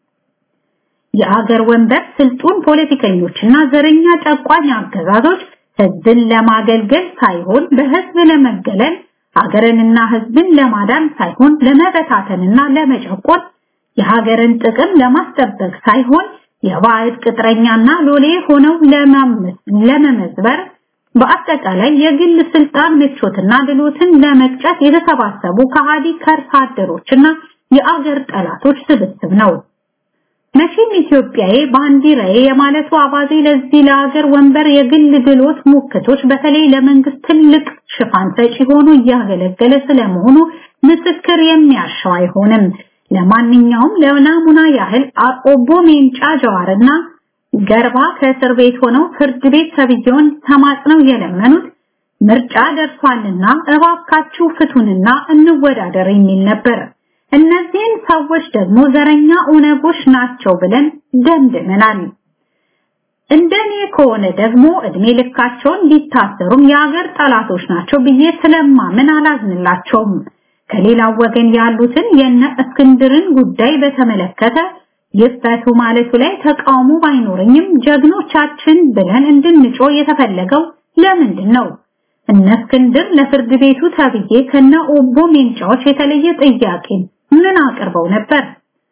የአገር ወንበር ስልጡን ፖለቲከኞችና ዘረኛ ጨቋኝ አገዛዞች ህዝብን ለማገልገል ሳይሆን በህዝብ ለመገለል ሀገርንና ህዝብን ለማዳን ሳይሆን ለመበታተንና ለመጨቆን የሀገርን ጥቅም ለማስጠበቅ ሳይሆን የባዕድ ቅጥረኛና ሎሌ ሆነው ለመመዝበር በአጠቃላይ የግል ስልጣን ምቾትና ድሎትን ለመቅጨት የተሰባሰቡ ከሃዲ ከርሳ አደሮችና የአገር ጠላቶች ስብስብ ነው። መቼም ኢትዮጵያዬ ባንዲራዬ የማለቱ አባዜ ለዚህ ለሀገር ወንበር የግል ድሎት ሙክቶች በተለይ ለመንግስት ትልቅ ሽፋን ሰጪ ሆኖ እያገለገለ ስለመሆኑ ምስክር የሚያሻው አይሆንም። ለማንኛውም ለናሙና ያህል ኦቦ ሜንጫ ጀዋርና ገርባ ከእስር ቤት ሆነው ፍርድ ቤት ተብዬውን ተማጽነው የለመኑት ምርጫ ደርሷልና እባካችሁ ፍቱንና እንወዳደር የሚል ነበር። እነዚህን ሰዎች ደግሞ ዘረኛ ኦነጎች ናቸው ብለን ደምድመናል። እንደኔ ከሆነ ደግሞ እድሜ ልካቸውን ሊታሰሩም የሀገር ጠላቶች ናቸው ብዬ ስለማምን አላዝንላቸውም። ከሌላው ወገን ያሉትን የነ እስክንድርን ጉዳይ በተመለከተ ይፈቱ ማለቱ ላይ ተቃውሞ ባይኖረኝም ጀግኖቻችን ብለን እንድንጮ የተፈለገው ለምንድን ነው? እነ እስክንድር ለፍርድ ቤቱ ተብዬ ከነ ኦቦ ሜንጫዎች የተለየ ጥያቄ ምን አቅርበው ነበር?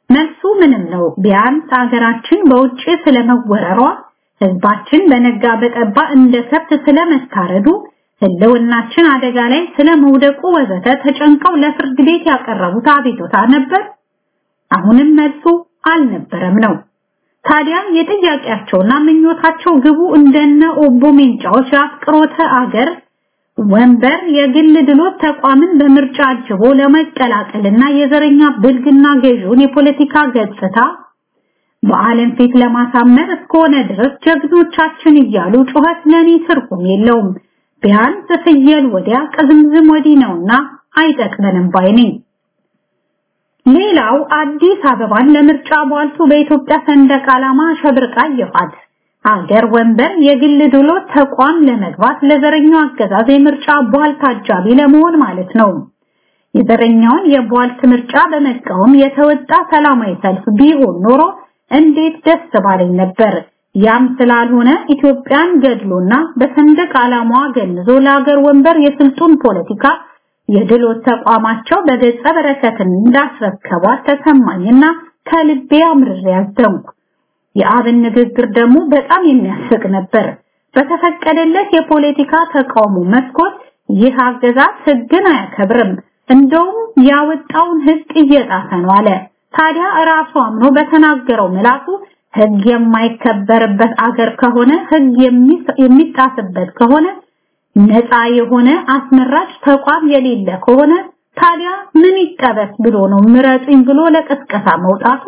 መልሱ ምንም ነው። ቢያንስ ሀገራችን በውጭ ስለመወረሯ፣ ህዝባችን በነጋ በጠባ እንደ ከብት ስለመታረዱ፣ ህልውናችን አደጋ ላይ ስለመውደቁ ወዘተ ተጨንቀው ለፍርድ ቤት ያቀረቡት አቤቱታ ነበር? አሁንም መልሱ አልነበረም ነው። ታዲያ የጥያቄያቸውና ምኞታቸው ግቡ እንደነ ኦቦ ሜንጫዎች የአፍቅሮተ አገር ወንበር የግል ድሎት ተቋምን በምርጫ አጅቦ ለመቀላቀልና የዘረኛ ብልግና ገዢውን የፖለቲካ ገጽታ በዓለም ፊት ለማሳመር እስከሆነ ድረስ ጀግኖቻችን እያሉ ጩኸት ለኔ ትርጉም የለውም። ቢያንስ ፍየል ወዲያ ቅዝምዝም ወዲህ ነውና አይጠቅመንም ባይ ነኝ። ሌላው አዲስ አበባን ለምርጫ ቧልቱ በኢትዮጵያ ሰንደቅ ዓላማ ሸብርቃ ይፋት አገር ወንበር የግል ድሎት ተቋም ለመግባት ለዘረኛው አገዛዝ የምርጫ ቧልት አጃቢ ለመሆን ማለት ነው። የዘረኛውን የቧልት ምርጫ በመቃወም የተወጣ ሰላማዊ ሰልፍ ቢሆን ኖሮ እንዴት ደስ ባለኝ ነበር። ያም ስላልሆነ ኢትዮጵያን ገድሎና በሰንደቅ ዓላማዋ ገንዞ ለአገር ወንበር የስልጡን ፖለቲካ የድሎት ተቋማቸው በገጸ በረከትን እንዳስረከቧት ተሰማኝና ከልቤ አምርሬ ያዘንኩ። የአብን ንግግር ደግሞ በጣም የሚያስቅ ነበር። በተፈቀደለት የፖለቲካ ተቃውሞ መስኮት ይህ አገዛዝ ሕግን አያከብርም፣ እንደውም ያወጣውን ሕግ እየጣሰ ነው አለ። ታዲያ ራሱ አምኖ በተናገረው ምላሱ ሕግ የማይከበርበት አገር ከሆነ ሕግ የሚጣስበት ከሆነ ነፃ የሆነ አስመራጭ ተቋም የሌለ ከሆነ ታዲያ ምን ይጠበስ ብሎ ነው ምረጡኝ ብሎ ለቅስቀሳ መውጣቱ?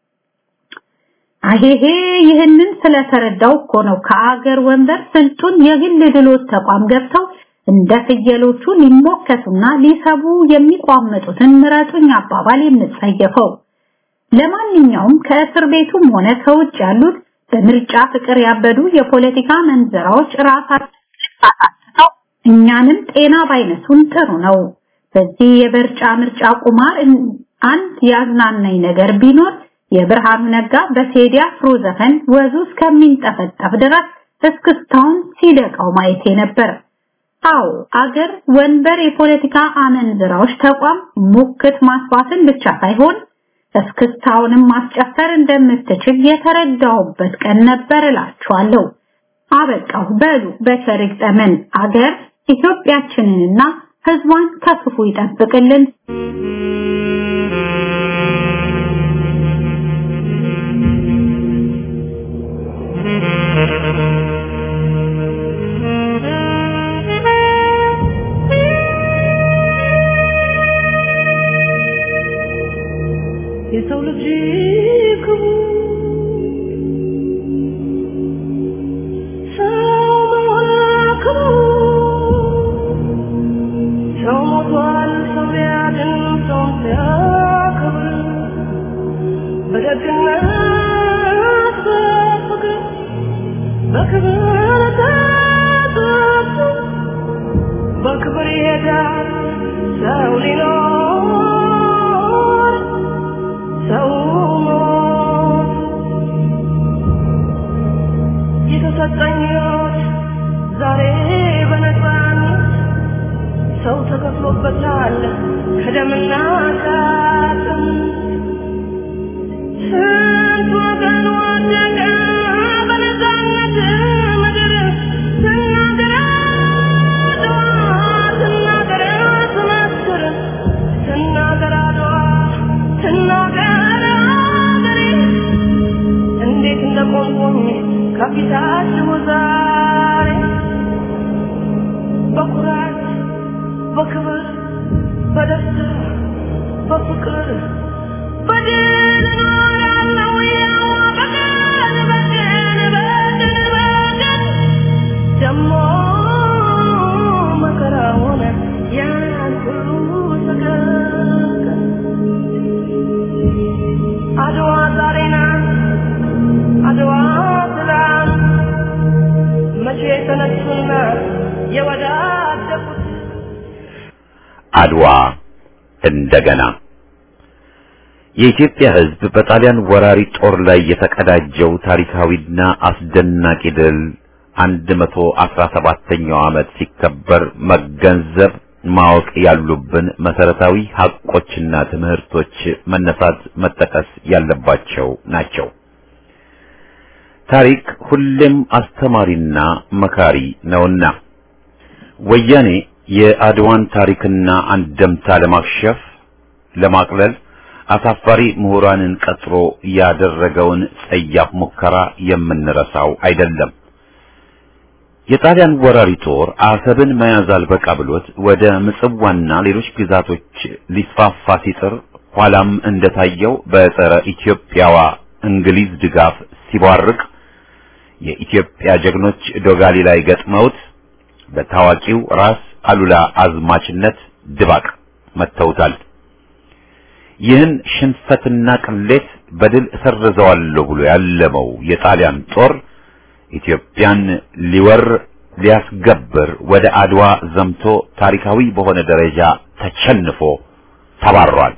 አሄሄ ይህንን ስለተረዳው እኮ ነው ከአገር ወንበር ስልጡን የግል ድሎት ተቋም ገብተው እንደ ፍየሎቹ ሊሞከቱና ሊሰቡ የሚቋመጡትን ምረጡኝ አባባል የምጸየፈው። ለማንኛውም ከእስር ቤቱም ሆነ ከውጭ ያሉት በምርጫ ፍቅር ያበዱ የፖለቲካ መንዘራዎች ራሳቸው አሳስተው እኛንም ጤና ባይነሱን ጥሩ ነው። በዚህ የበርጫ ምርጫ ቁማር አንድ ያዝናናኝ ነገር ቢኖር የብርሃኑ ነጋ በቴዲ አፍሮ ዘፈን ወዙ እስከሚንጠፈጠፍ ድረስ እስክስታውን ሲደቃው ማየቴ ነበር። አዎ አገር ወንበር የፖለቲካ አመንዝራዎች ተቋም ሙክት ማስፋትን ብቻ ሳይሆን እስክስታውንም ማስጨፈር እንደምትችል የተረዳሁበት ቀን ነበር እላችኋለሁ። አበቃሁ። በሉ በቸር ይግጠመን። አገር ኢትዮጵያችንንና ሕዝቧን ከክፉ ይጠብቅልን። የሰው ልጅ ክቡር ሰው መሆን ክቡር ሰው ሞቷል ሰው ሊያድን ሰውን ሲያከብር በደግነት በፍቅር በክብር ተጠርቶ በክብር ይሄዳል ሰው ሊኖር ሰው ሞት የተሰጠኝ ሕይወት ዛሬ በነፃነት ሰው ተከፍሎበታል ከደምና ከአጥንት ስንት ወገን ወደቀ በነፃነት ምድር ስናገር አድዋ ስናገር ስመስር ስናገር አድዋ ስናገር አገሬ እንዴት እንደቆምኩኝ ከፊታችሁ ዛሬ በኩራት በክብር በደስታ በፍቅር በድል እኖራለሁ ያው በቀን በቀን በቀን በቀን ደሞ መከራውን ያን ሁሉ ተገቀን አድዋ ዛሬ ናት አድዋ ትላንት መቼ ተነሱና የወዳደቁት አድዋ እንደገና የኢትዮጵያ ሕዝብ በጣሊያን ወራሪ ጦር ላይ የተቀዳጀው ታሪካዊና አስደናቂ ድል 117ኛው ዓመት ሲከበር መገንዘብ ማወቅ ያሉብን መሰረታዊ ሀቆችና ትምህርቶች መነሳት መጠቀስ ያለባቸው ናቸው። ታሪክ ሁሌም አስተማሪና መካሪ ነውና ወያኔ የአድዋን ታሪክና አንደምታ ለማክሸፍ ለማቅለል አሳፋሪ ምሁራንን ቀጥሮ ያደረገውን ጸያፍ ሙከራ የምንረሳው አይደለም። የጣሊያን ወራሪ ጦር አሰብን መያዝ አልበቃ ብሎት ወደ ምጽዋና ሌሎች ግዛቶች ሊስፋፋ ሲጥር ኋላም እንደታየው በጸረ ኢትዮጵያዋ እንግሊዝ ድጋፍ ሲቧርቅ የኢትዮጵያ ጀግኖች ዶጋሊ ላይ ገጥመውት በታዋቂው ራስ አሉላ አዝማችነት ድባቅ መተውታል። ይህን ሽንፈትና ቅሌት በድል እሰርዘዋለሁ ብሎ ያለመው የጣሊያን ጦር ኢትዮጵያን ሊወር ሊያስገብር ወደ አድዋ ዘምቶ ታሪካዊ በሆነ ደረጃ ተቸንፎ ተባሯል።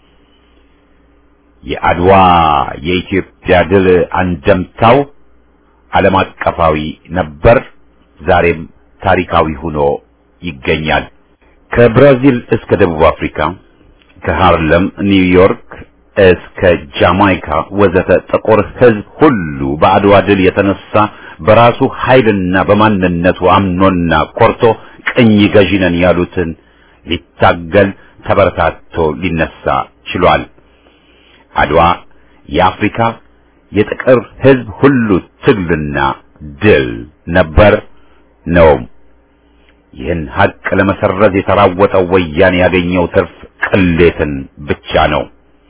የአድዋ የኢትዮጵያ ድል አንደምታው ዓለም አቀፋዊ ነበር፣ ዛሬም ታሪካዊ ሆኖ ይገኛል። ከብራዚል እስከ ደቡብ አፍሪካ ከሃርለም ኒውዮርክ እስከ ጃማይካ ወዘተ ጥቁር ሕዝብ ሁሉ በአድዋ ድል የተነሳ በራሱ ኃይልና በማንነቱ አምኖና ኮርቶ ቅኝ ገዢ ነን ያሉትን ሊታገል ተበረታቶ ሊነሳ ችሏል። አድዋ የአፍሪካ የጥቁር ሕዝብ ሁሉ ትግልና ድል ነበር ነውም። ይህን ሀቅ ለመሰረዝ የተራወጠው ወያኔ ያገኘው ትርፍ ቅሌትን ብቻ ነው።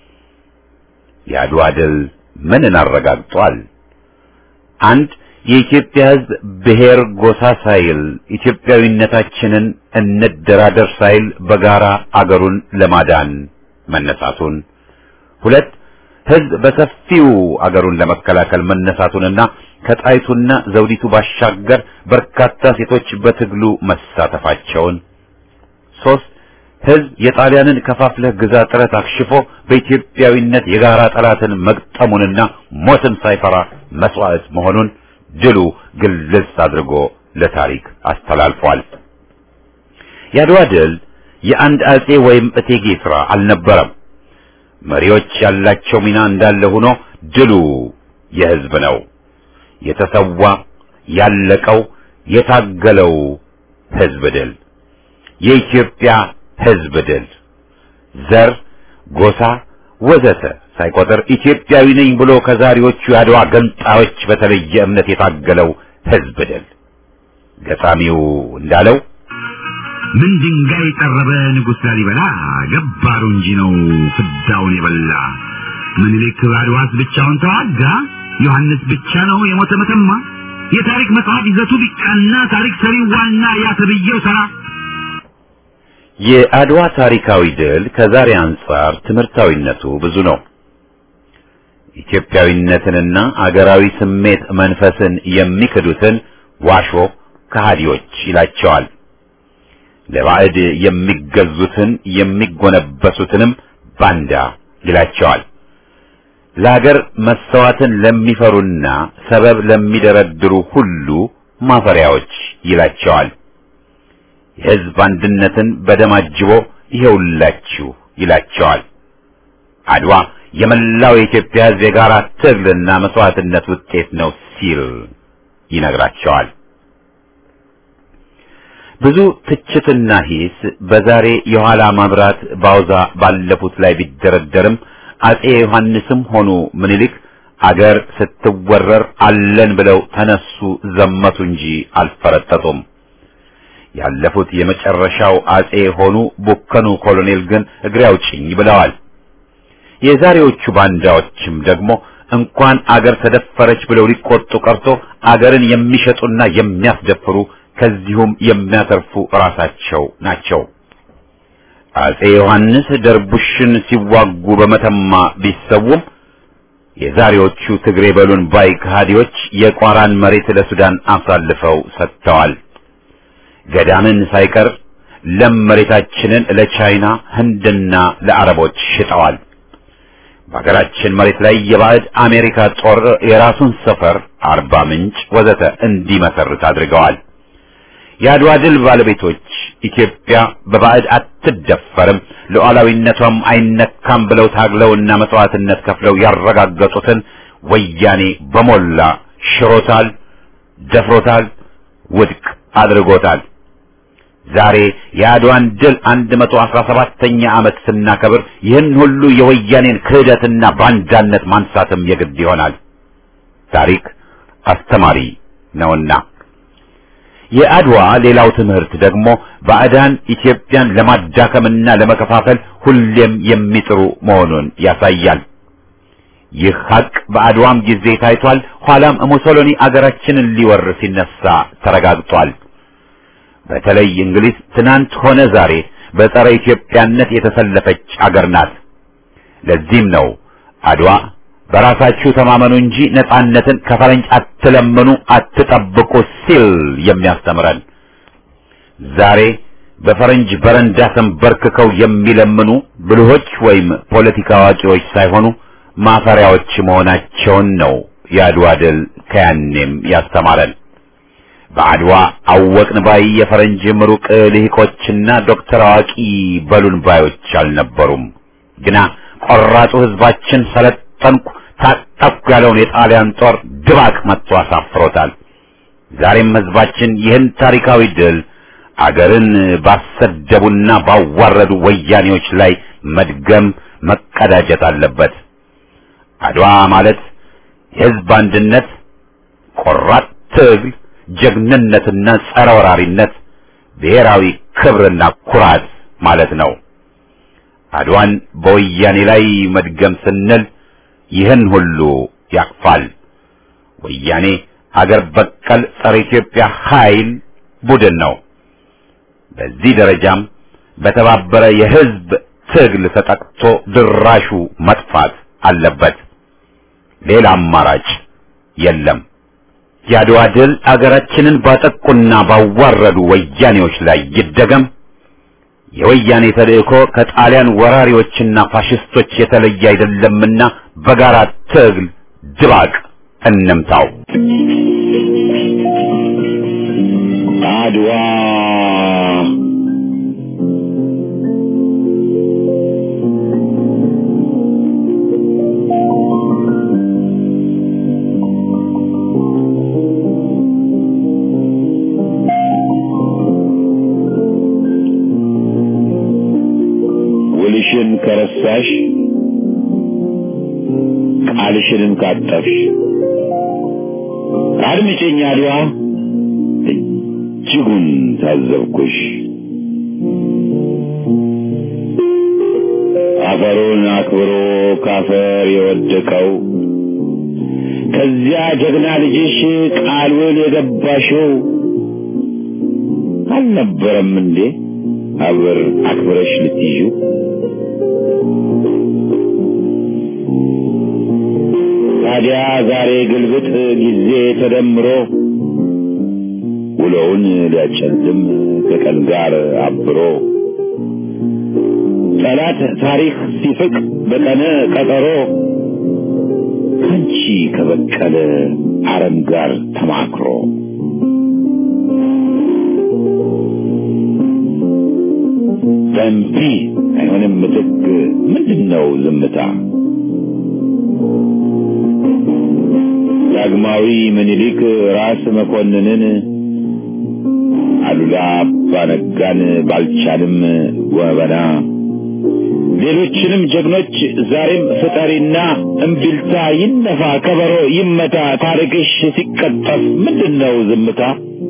የአድዋ ድል ምንን አረጋግጧል? አንድ የኢትዮጵያ ሕዝብ ብሔር ጎሳ ሳይል ኢትዮጵያዊነታችንን እንደራደር ሳይል በጋራ አገሩን ለማዳን መነሳቱን፣ ሁለት ሕዝብ በሰፊው አገሩን ለመከላከል መነሳቱንና ከጣይቱና ዘውዲቱ ባሻገር በርካታ ሴቶች በትግሉ መሳተፋቸውን፣ ሶስት ሕዝብ የጣሊያንን ከፋፍለህ ግዛ ጥረት አክሽፎ በኢትዮጵያዊነት የጋራ ጠላትን መግጠሙንና ሞትን ሳይፈራ መስዋዕት መሆኑን ድሉ ግልጽ አድርጎ ለታሪክ አስተላልፏል። የአድዋ ድል የአንድ አጼ ወይም እቴጌ ሥራ አልነበረም። መሪዎች ያላቸው ሚና እንዳለ ሆኖ ድሉ የሕዝብ ነው። የተሰዋ ያለቀው የታገለው ሕዝብ ድል የኢትዮጵያ ሕዝብ ድል ዘር፣ ጎሳ ወዘተ ሳይቆጥር ኢትዮጵያዊ ነኝ ብሎ ከዛሬዎቹ የአድዋ ገንጣዮች በተለየ እምነት የታገለው ሕዝብ ድል ገጣሚው እንዳለው ምን ድንጋይ ጠረበ ንጉሥ ላሊበላ ገባሩ እንጂ ነው ፍዳውን የበላ ምኒልክ አድዋስ ብቻውን ተዋጋ ዮሐንስ ብቻ ነው የሞተ መተማ የታሪክ መጽሐፍ ይዘቱ ቢቃና ታሪክ ሰሪው ዋና ያተብየው ሰራ የአድዋ ታሪካዊ ድል ከዛሬ አንጻር ትምህርታዊነቱ ብዙ ነው። ኢትዮጵያዊነትንና አገራዊ ስሜት መንፈስን የሚክዱትን ዋሾ ከሃዲዎች ይላቸዋል። ለባዕድ የሚገዙትን የሚጎነበሱትንም ባንዳ ይላቸዋል። ለአገር መሰዋትን ለሚፈሩና ሰበብ ለሚደረድሩ ሁሉ ማፈሪያዎች ይላቸዋል። የሕዝብ አንድነትን በደም አጅቦ ይሄውላችሁ ይላቸዋል። አድዋ የመላው የኢትዮጵያ ሕዝብ የጋራ ትግልና መስዋዕትነት ውጤት ነው ሲል ይነግራቸዋል። ብዙ ትችትና ሂስ በዛሬ የኋላ መብራት ባውዛ ባለፉት ላይ ቢደረደርም አጼ ዮሐንስም ሆኑ ምኒልክ አገር ስትወረር አለን ብለው ተነሱ፣ ዘመቱ እንጂ አልፈረጠጡም። ያለፉት የመጨረሻው አጼ ሆኑ ቡከኑ ኮሎኔል ግን እግሬ አውጭኝ ብለዋል። የዛሬዎቹ ባንዳዎችም ደግሞ እንኳን አገር ተደፈረች ብለው ሊቆጡ ቀርቶ አገርን የሚሸጡና የሚያስደፍሩ ከዚሁም የሚያተርፉ ራሳቸው ናቸው። አጼ ዮሐንስ ደርቡሽን ሲዋጉ በመተማ ቢሰውም የዛሬዎቹ ትግሬ በሉን ባይ ከሃዲዎች የቋራን መሬት ለሱዳን አሳልፈው ሰጥተዋል። ገዳምን ሳይቀር ለም መሬታችንን ለቻይና ህንድና ለአረቦች ሽጠዋል። በሀገራችን መሬት ላይ የባዕድ አሜሪካ ጦር የራሱን ሰፈር አርባ ምንጭ ወዘተ እንዲመሰርት አድርገዋል። የአድዋ ድል ባለቤቶች ኢትዮጵያ በባዕድ አትደፈርም፣ ሉዓላዊነቷም አይነካም ብለው ታግለውና መስዋዕትነት ከፍለው ያረጋገጡትን ወያኔ በሞላ ሽሮታል፣ ደፍሮታል፣ ውድቅ አድርጎታል። ዛሬ የአድዋን ድል 117ኛ ዓመት ስናከብር ይህን ሁሉ የወያኔን ክህደትና ባንዳነት ማንሳትም የግድ ይሆናል። ታሪክ አስተማሪ ነውና። የአድዋ ሌላው ትምህርት ደግሞ ባዕዳን ኢትዮጵያን ለማዳከምና ለመከፋፈል ሁሌም የሚጥሩ መሆኑን ያሳያል። ይህ ሀቅ በአድዋም ጊዜ ታይቷል። ኋላም ሙሶሎኒ አገራችንን ሊወር ሲነሳ ተረጋግጧል። በተለይ እንግሊዝ ትናንት ሆነ ዛሬ በጸረ ኢትዮጵያነት የተሰለፈች አገር ናት። ለዚህም ነው አድዋ በራሳችሁ ተማመኑ እንጂ ነጻነትን ከፈረንጅ አትለምኑ፣ አትጠብቁ ሲል የሚያስተምረን። ዛሬ በፈረንጅ በረንዳ ተንበርክከው የሚለምኑ ብልሆች ወይም ፖለቲካ አዋቂዎች ሳይሆኑ ማፈሪያዎች መሆናቸውን ነው የአድዋ ድል ከያኔም ያስተማረን። በአድዋ አወቅን ባይ የፈረንጅ ምሩቅ ልሂቆችና ዶክተር አዋቂ በሉን ባዮች አልነበሩም። ግና ቆራጡ ሕዝባችን ሰለጠንኩ ታጠቅኩ ያለውን የጣሊያን ጦር ድባቅ መጥቶ አሳፍሮታል። ዛሬም ሕዝባችን ይህን ታሪካዊ ድል አገርን ባሰደቡና ባዋረዱ ወያኔዎች ላይ መድገም መቀዳጀት አለበት። አድዋ ማለት የሕዝብ አንድነት፣ ቆራጥ ትግል፣ ጀግንነትና ጸረ ወራሪነት፣ ብሔራዊ ክብርና ኩራት ማለት ነው። አድዋን በወያኔ ላይ መድገም ስንል ይህን ሁሉ ያቅፋል። ወያኔ አገር በቀል ጸረ ኢትዮጵያ ኃይል ቡድን ነው። በዚህ ደረጃም በተባበረ የሕዝብ ትግል ተጠቅቶ ድራሹ መጥፋት አለበት። ሌላ አማራጭ የለም። የአድዋ ድል አገራችንን ባጠቁና ባዋረዱ ወያኔዎች ላይ ይደገም። የወያኔ ተልእኮ ከጣሊያን ወራሪዎችና ፋሽስቶች የተለየ አይደለምና በጋራ ትግል ድባቅ እንምታው። አድዋ ውልሽን ከረሳሽ ቃልሽንም ካጠፍሽ አድምጪኝ አድዋ እጅጉን ታዘብኩሽ። አፈሩን አክብሮ ካፈር የወደቀው ከዚያ ጀግና ልጅሽ ቃሉን የገባሽው አልነበረም እንዴ አብር አክብረሽ ልትይዡ? ታዲያ ዛሬ ግልብጥ ጊዜ ተደምሮ ውሎውን ሊያጨልም ከቀን ጋር አብሮ ጠላት ታሪክ ሲፍቅ በቀነ ቀጠሮ ካንቺ ከበቀለ አረም ጋር ተማክሮ በእምቢ አይሆንም ምትክ ምንድን ነው ዝምታ? ዳግማዊ ምኒልክ ራስ መኮንንን አሉላ አባነጋን ባልቻንም ወበና ሌሎችንም ጀግኖች ዛሬም ፍጠሪና እምቢልታ ይነፋ ከበሮ ይመታ ታሪክሽ ሲቀጠፍ ምንድን ነው ዝምታ?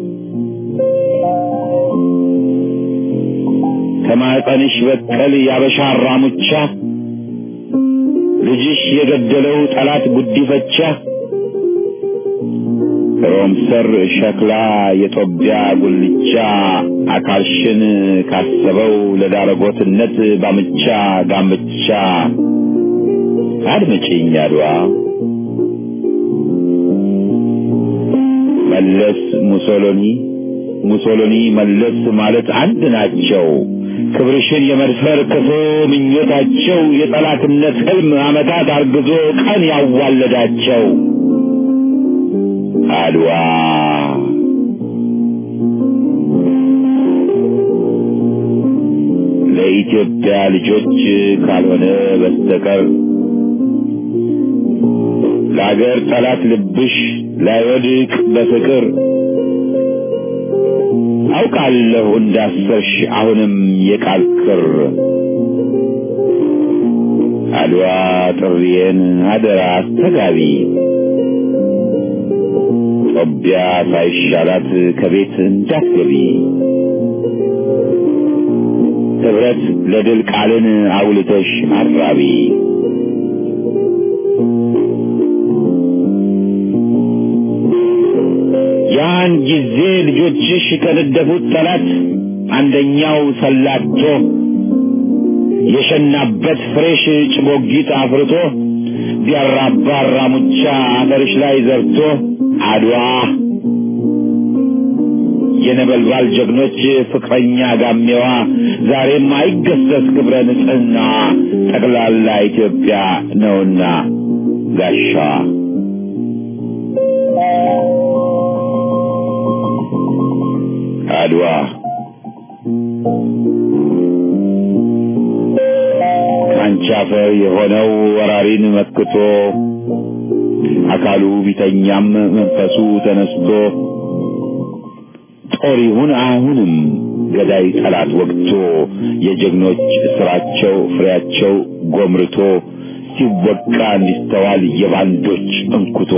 ከማኅፀንሽ በቀል ያበሻ አራሙቻ ልጅሽ የገደለው ጠላት ጉዲፈቻ ሮም ሰር ሸክላ የጦቢያ ጉልቻ አካልሽን ካሰበው ለዳረጎትነት ባምቻ ጋምቻ አድምጪኝ አድዋ መለስ ሙሶሎኒ ሙሶሎኒ መለስ ማለት አንድ ናቸው። ክብርሽን የመድፈር ክፉ ምኞታቸው የጠላትነት ህልም ዓመታት አርግዞ ቀን ያዋለዳቸው አድዋ ለኢትዮጵያ ልጆች ካልሆነ በስተቀር ለአገር ጠላት ልብሽ ላይወድቅ በፍቅር አውቃለሁ እንዳሰርሽ አሁንም የቃል ክር አድዋ ጥሪዬን አደራ አስተጋቢ ጦቢያ ሳይሻላት ከቤት እንዳትገቢ ህብረት ለድል ቃልን አውልተሽ አራቢ ያን ጊዜ ልጆችሽ ከነደፉት ጠላት አንደኛው ሰላቶ የሸናበት ፍሬሽ ጭቦጊት አፍርቶ ቢያራባ ራሙቻ አፈርሽ ላይ ዘርቶ አድዋ የነበልባል ጀግኖች ፍቅረኛ ጋሜዋ ዛሬም አይገሰስ ክብረ ንጽህና ጠቅላላ ኢትዮጵያ ነውና ጋሻዋ አድዋ ከአንቺ አፈር የሆነው ወራሪን መክቶ አካሉ ቢተኛም መንፈሱ ተነስቶ ጦር ይሁን አሁንም ገዳይ ጠላት ወግቶ የጀግኖች ስራቸው ፍሬያቸው ጎምርቶ ሲወቃ እንዲስተዋል የባንዶች እንኩቶ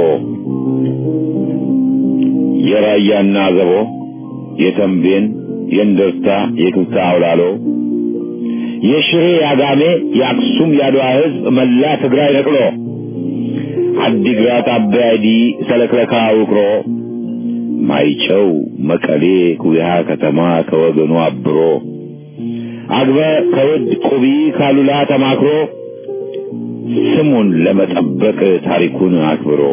የራያና ዘቦ የተንቤን የእንደርታ የክብታ አውላሎ የሽሬ ያጋሜ የአክሱም ያድዋ ህዝብ መላ ትግራይ ነቅሎ አዲግራት አባያዲ ሰለክለካ ውቅሮ ማይጨው መቀሌ ኩያ ከተማ ከወገኑ አብሮ አግበ ከውድ ቁቢ ካሉላ ተማክሮ ስሙን ለመጠበቅ ታሪኩን አክብሮ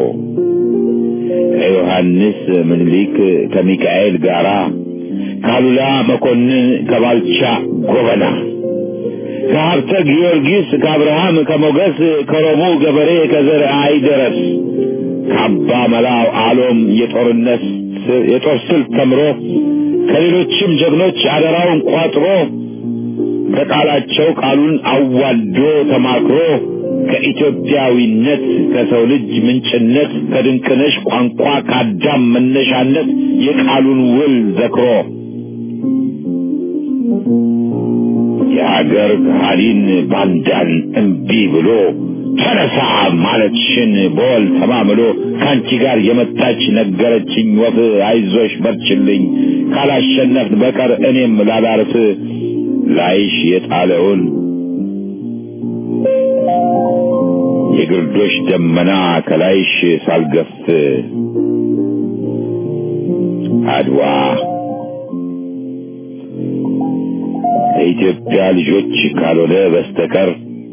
ከዮሐንስ ምኒልክ ከሚካኤል ጋራ ካሉላ መኮንን ከባልቻ ጎበና ከሀብተ ጊዮርጊስ ከአብርሃም ከሞገስ ከሮሙ ገበሬ ከዘር አይደረስ ከአባ መላው አሎም የጦርነት የጦር ስልት ተምሮ ከሌሎችም ጀግኖች አደራውን ቋጥሮ ከቃላቸው ቃሉን አዋዶ ተማክሮ ከኢትዮጵያዊነት ከሰው ልጅ ምንጭነት ከድንቅነሽ ቋንቋ ከአዳም መነሻነት የቃሉን ውል ዘክሮ የሀገር ከሃዲን ባንዳን እምቢ ብሎ ተነሳ ማለትሽን በወል ተማምሎ ከአንቺ ጋር የመጣች ነገረችኝ ወፍ አይዞሽ በርችልኝ ካላሸነፍን በቀር እኔም ላላርፍ ላይሽ የጣለውን የግርዶሽ ደመና ከላይሽ ሳልገፍ አድዋ የኢትዮጵያ ልጆች ካልሆነ በስተቀር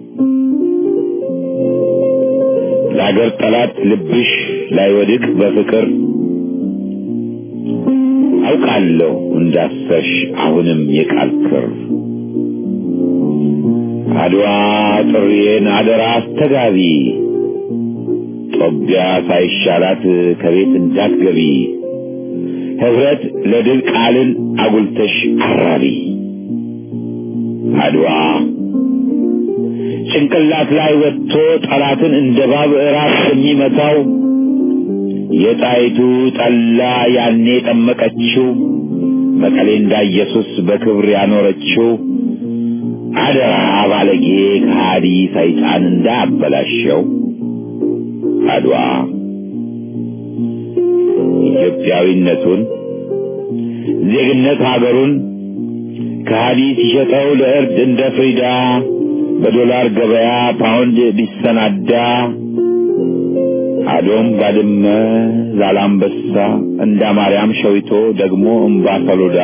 ለአገር ጠላት ልብሽ ላይወድቅ በፍቅር አውቃለሁ እንዳሰርሽ አሁንም የቃል ክር አድዋ ጥሪዬን አደራ አስተጋቢ ጦቢያ ሳይሻላት ከቤት እንዳትገቢ ህብረት ለድል ቃልን አጉልተሽ አራቢ አድዋ ጭንቅላት ላይ ወጥቶ ጠላትን እንደ ባብ ራስ የሚመታው የጣይቱ ጠላ ያኔ ጠመቀችው መቀሌ እንዳ ኢየሱስ በክብር ያኖረችው አደራ ባለጌ ከሃዲ ሰይጣን እንዳያበላሸው አድዋ ኢትዮጵያዊነቱን ዜግነት ሀገሩን ከሃዲ ሲሸጠው ለእርድ እንደ ፍሪዳ በዶላር ገበያ ፓውንድ ቢሰናዳ አዶም ባድመ ዛላምበሳ እንዳ ማርያም ሸዊቶ ደግሞ እምባ ሰሎዳ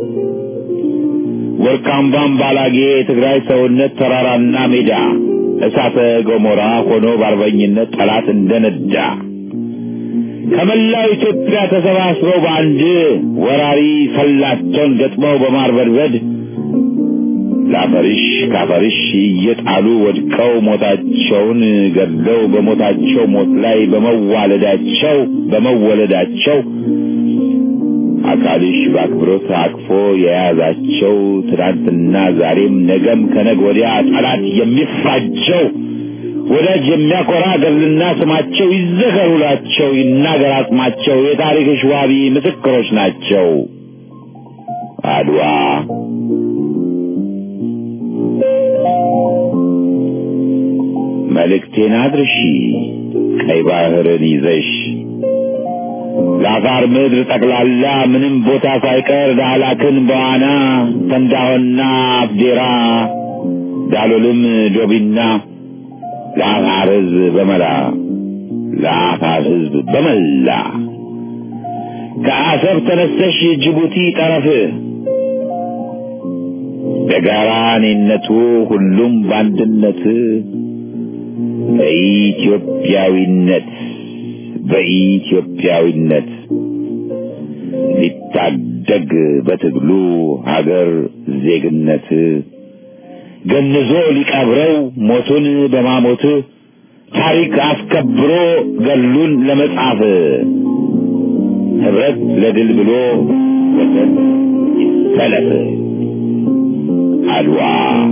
ወርቃምባም ባላጌ የትግራይ ሰውነት ተራራና ሜዳ እሳተ ገሞራ ሆኖ በአርበኝነት ጠላት እንደነዳ ከመላው ኢትዮጵያ ተሰባስበው በአንድ ወራሪ ሰላቸውን ገጥመው በማርበድበድ ለአፈርሽ ካፈርሽ እየጣሉ ወድቀው ሞታቸውን ገድለው በሞታቸው ሞት ላይ በመዋለዳቸው በመወለዳቸው አካልሽ በአክብሮት አቅፎ የያዛቸው ትናንትና ዛሬም ነገም ከነገ ወዲያ ጠላት የሚፋጀው ወዳጅ የሚያኮራ ገድልና ስማቸው ይዘከሩላቸው ይናገር አጽማቸው የታሪክሽ ዋቢ ምስክሮች ናቸው። አድዋ መልእክቴን አድርሺ ቀይ ባህርን ይዘሽ ለአፋር ምድር ጠቅላላ ምንም ቦታ ሳይቀር ዳህላክን በዋና ተንዳሆና አፍዴራ ዳሎልም ዶቢና ለአፋር ሕዝብ በመላ ለአፋር ሕዝብ በመላ ከአሰብ ተነስተሽ ጅቡቲ ጠረፍ በጋራ እኔነቱ ሁሉም በአንድነት በኢትዮጵያዊነት በኢትዮጵያዊነት ሊታደግ በትግሉ ሀገር ዜግነት ገንዞ ሊቀብረው ሞቱን በማሞት ታሪክ አስከብሮ ገሉን ለመጻፍ ህብረት ለድል ብሎ ወሰን ይሰለፍ አድዋ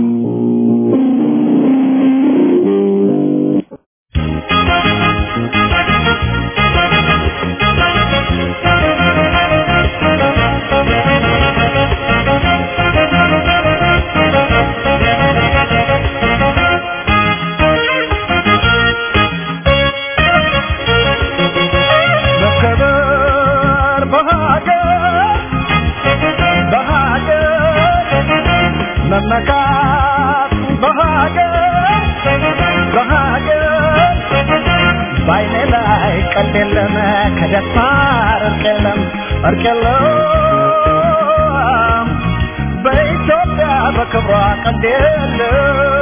መከበር በሀገር በሀገር መመካት በሀገር በሀገር በዓይኔ ላይ ቀልድ የለም ከደፋር እርቅ የለም እርቅ የለም በኢትዮጵያ በክብሯ ቀልድ የለም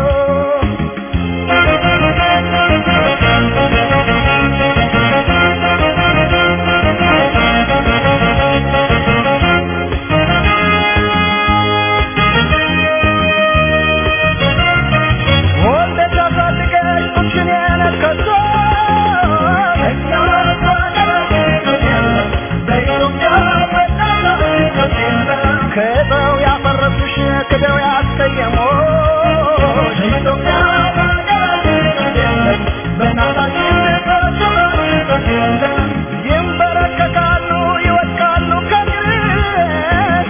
ወልደሽ አሳድገሽ ጡትሽን የነከሶ ክደው ያፈረሱሽ ክደው ያስቀየሞሽ ይንበረከካሉ ይወድቃሉ ከግርሽ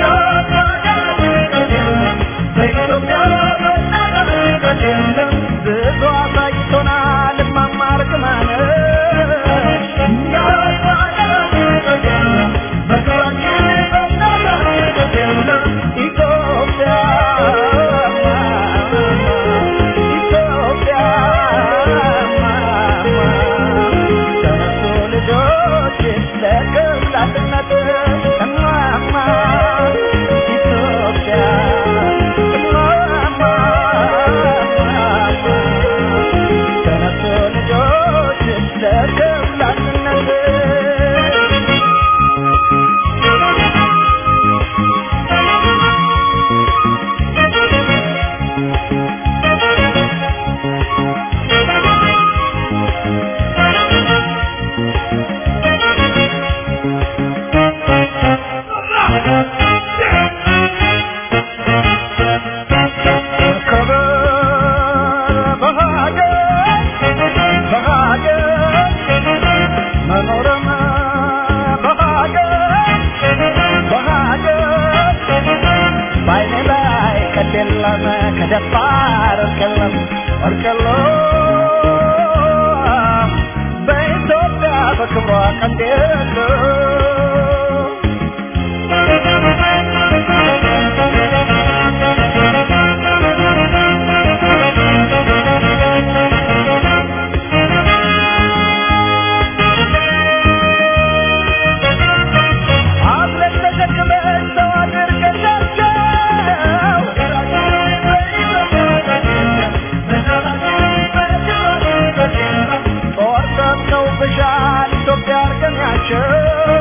ብዙ አሳይቶናል እማማ እርግማንሽ ኢትዮጵያ ኢትዮጵያ ተነሱ ልጆችሽ ለቅላትነት እማማ ኢትዮጵያ እማማ ተነሱ ልጆችሽ ለቅላትነት መከበር በሀገር በሀገር መኖርም በሀገር በሀገር በዓይኔ ላይ ቀልድ የለም ከደፋር እርቅ የለም እርቅ የለም በኢትዮጵያ በክብሯ ቀልድ የለም አብረን ተሸክመን ሰው አድርገናቸው ጦር ሰጥተው ብሻል ኢትዮጵያ አርገናቸው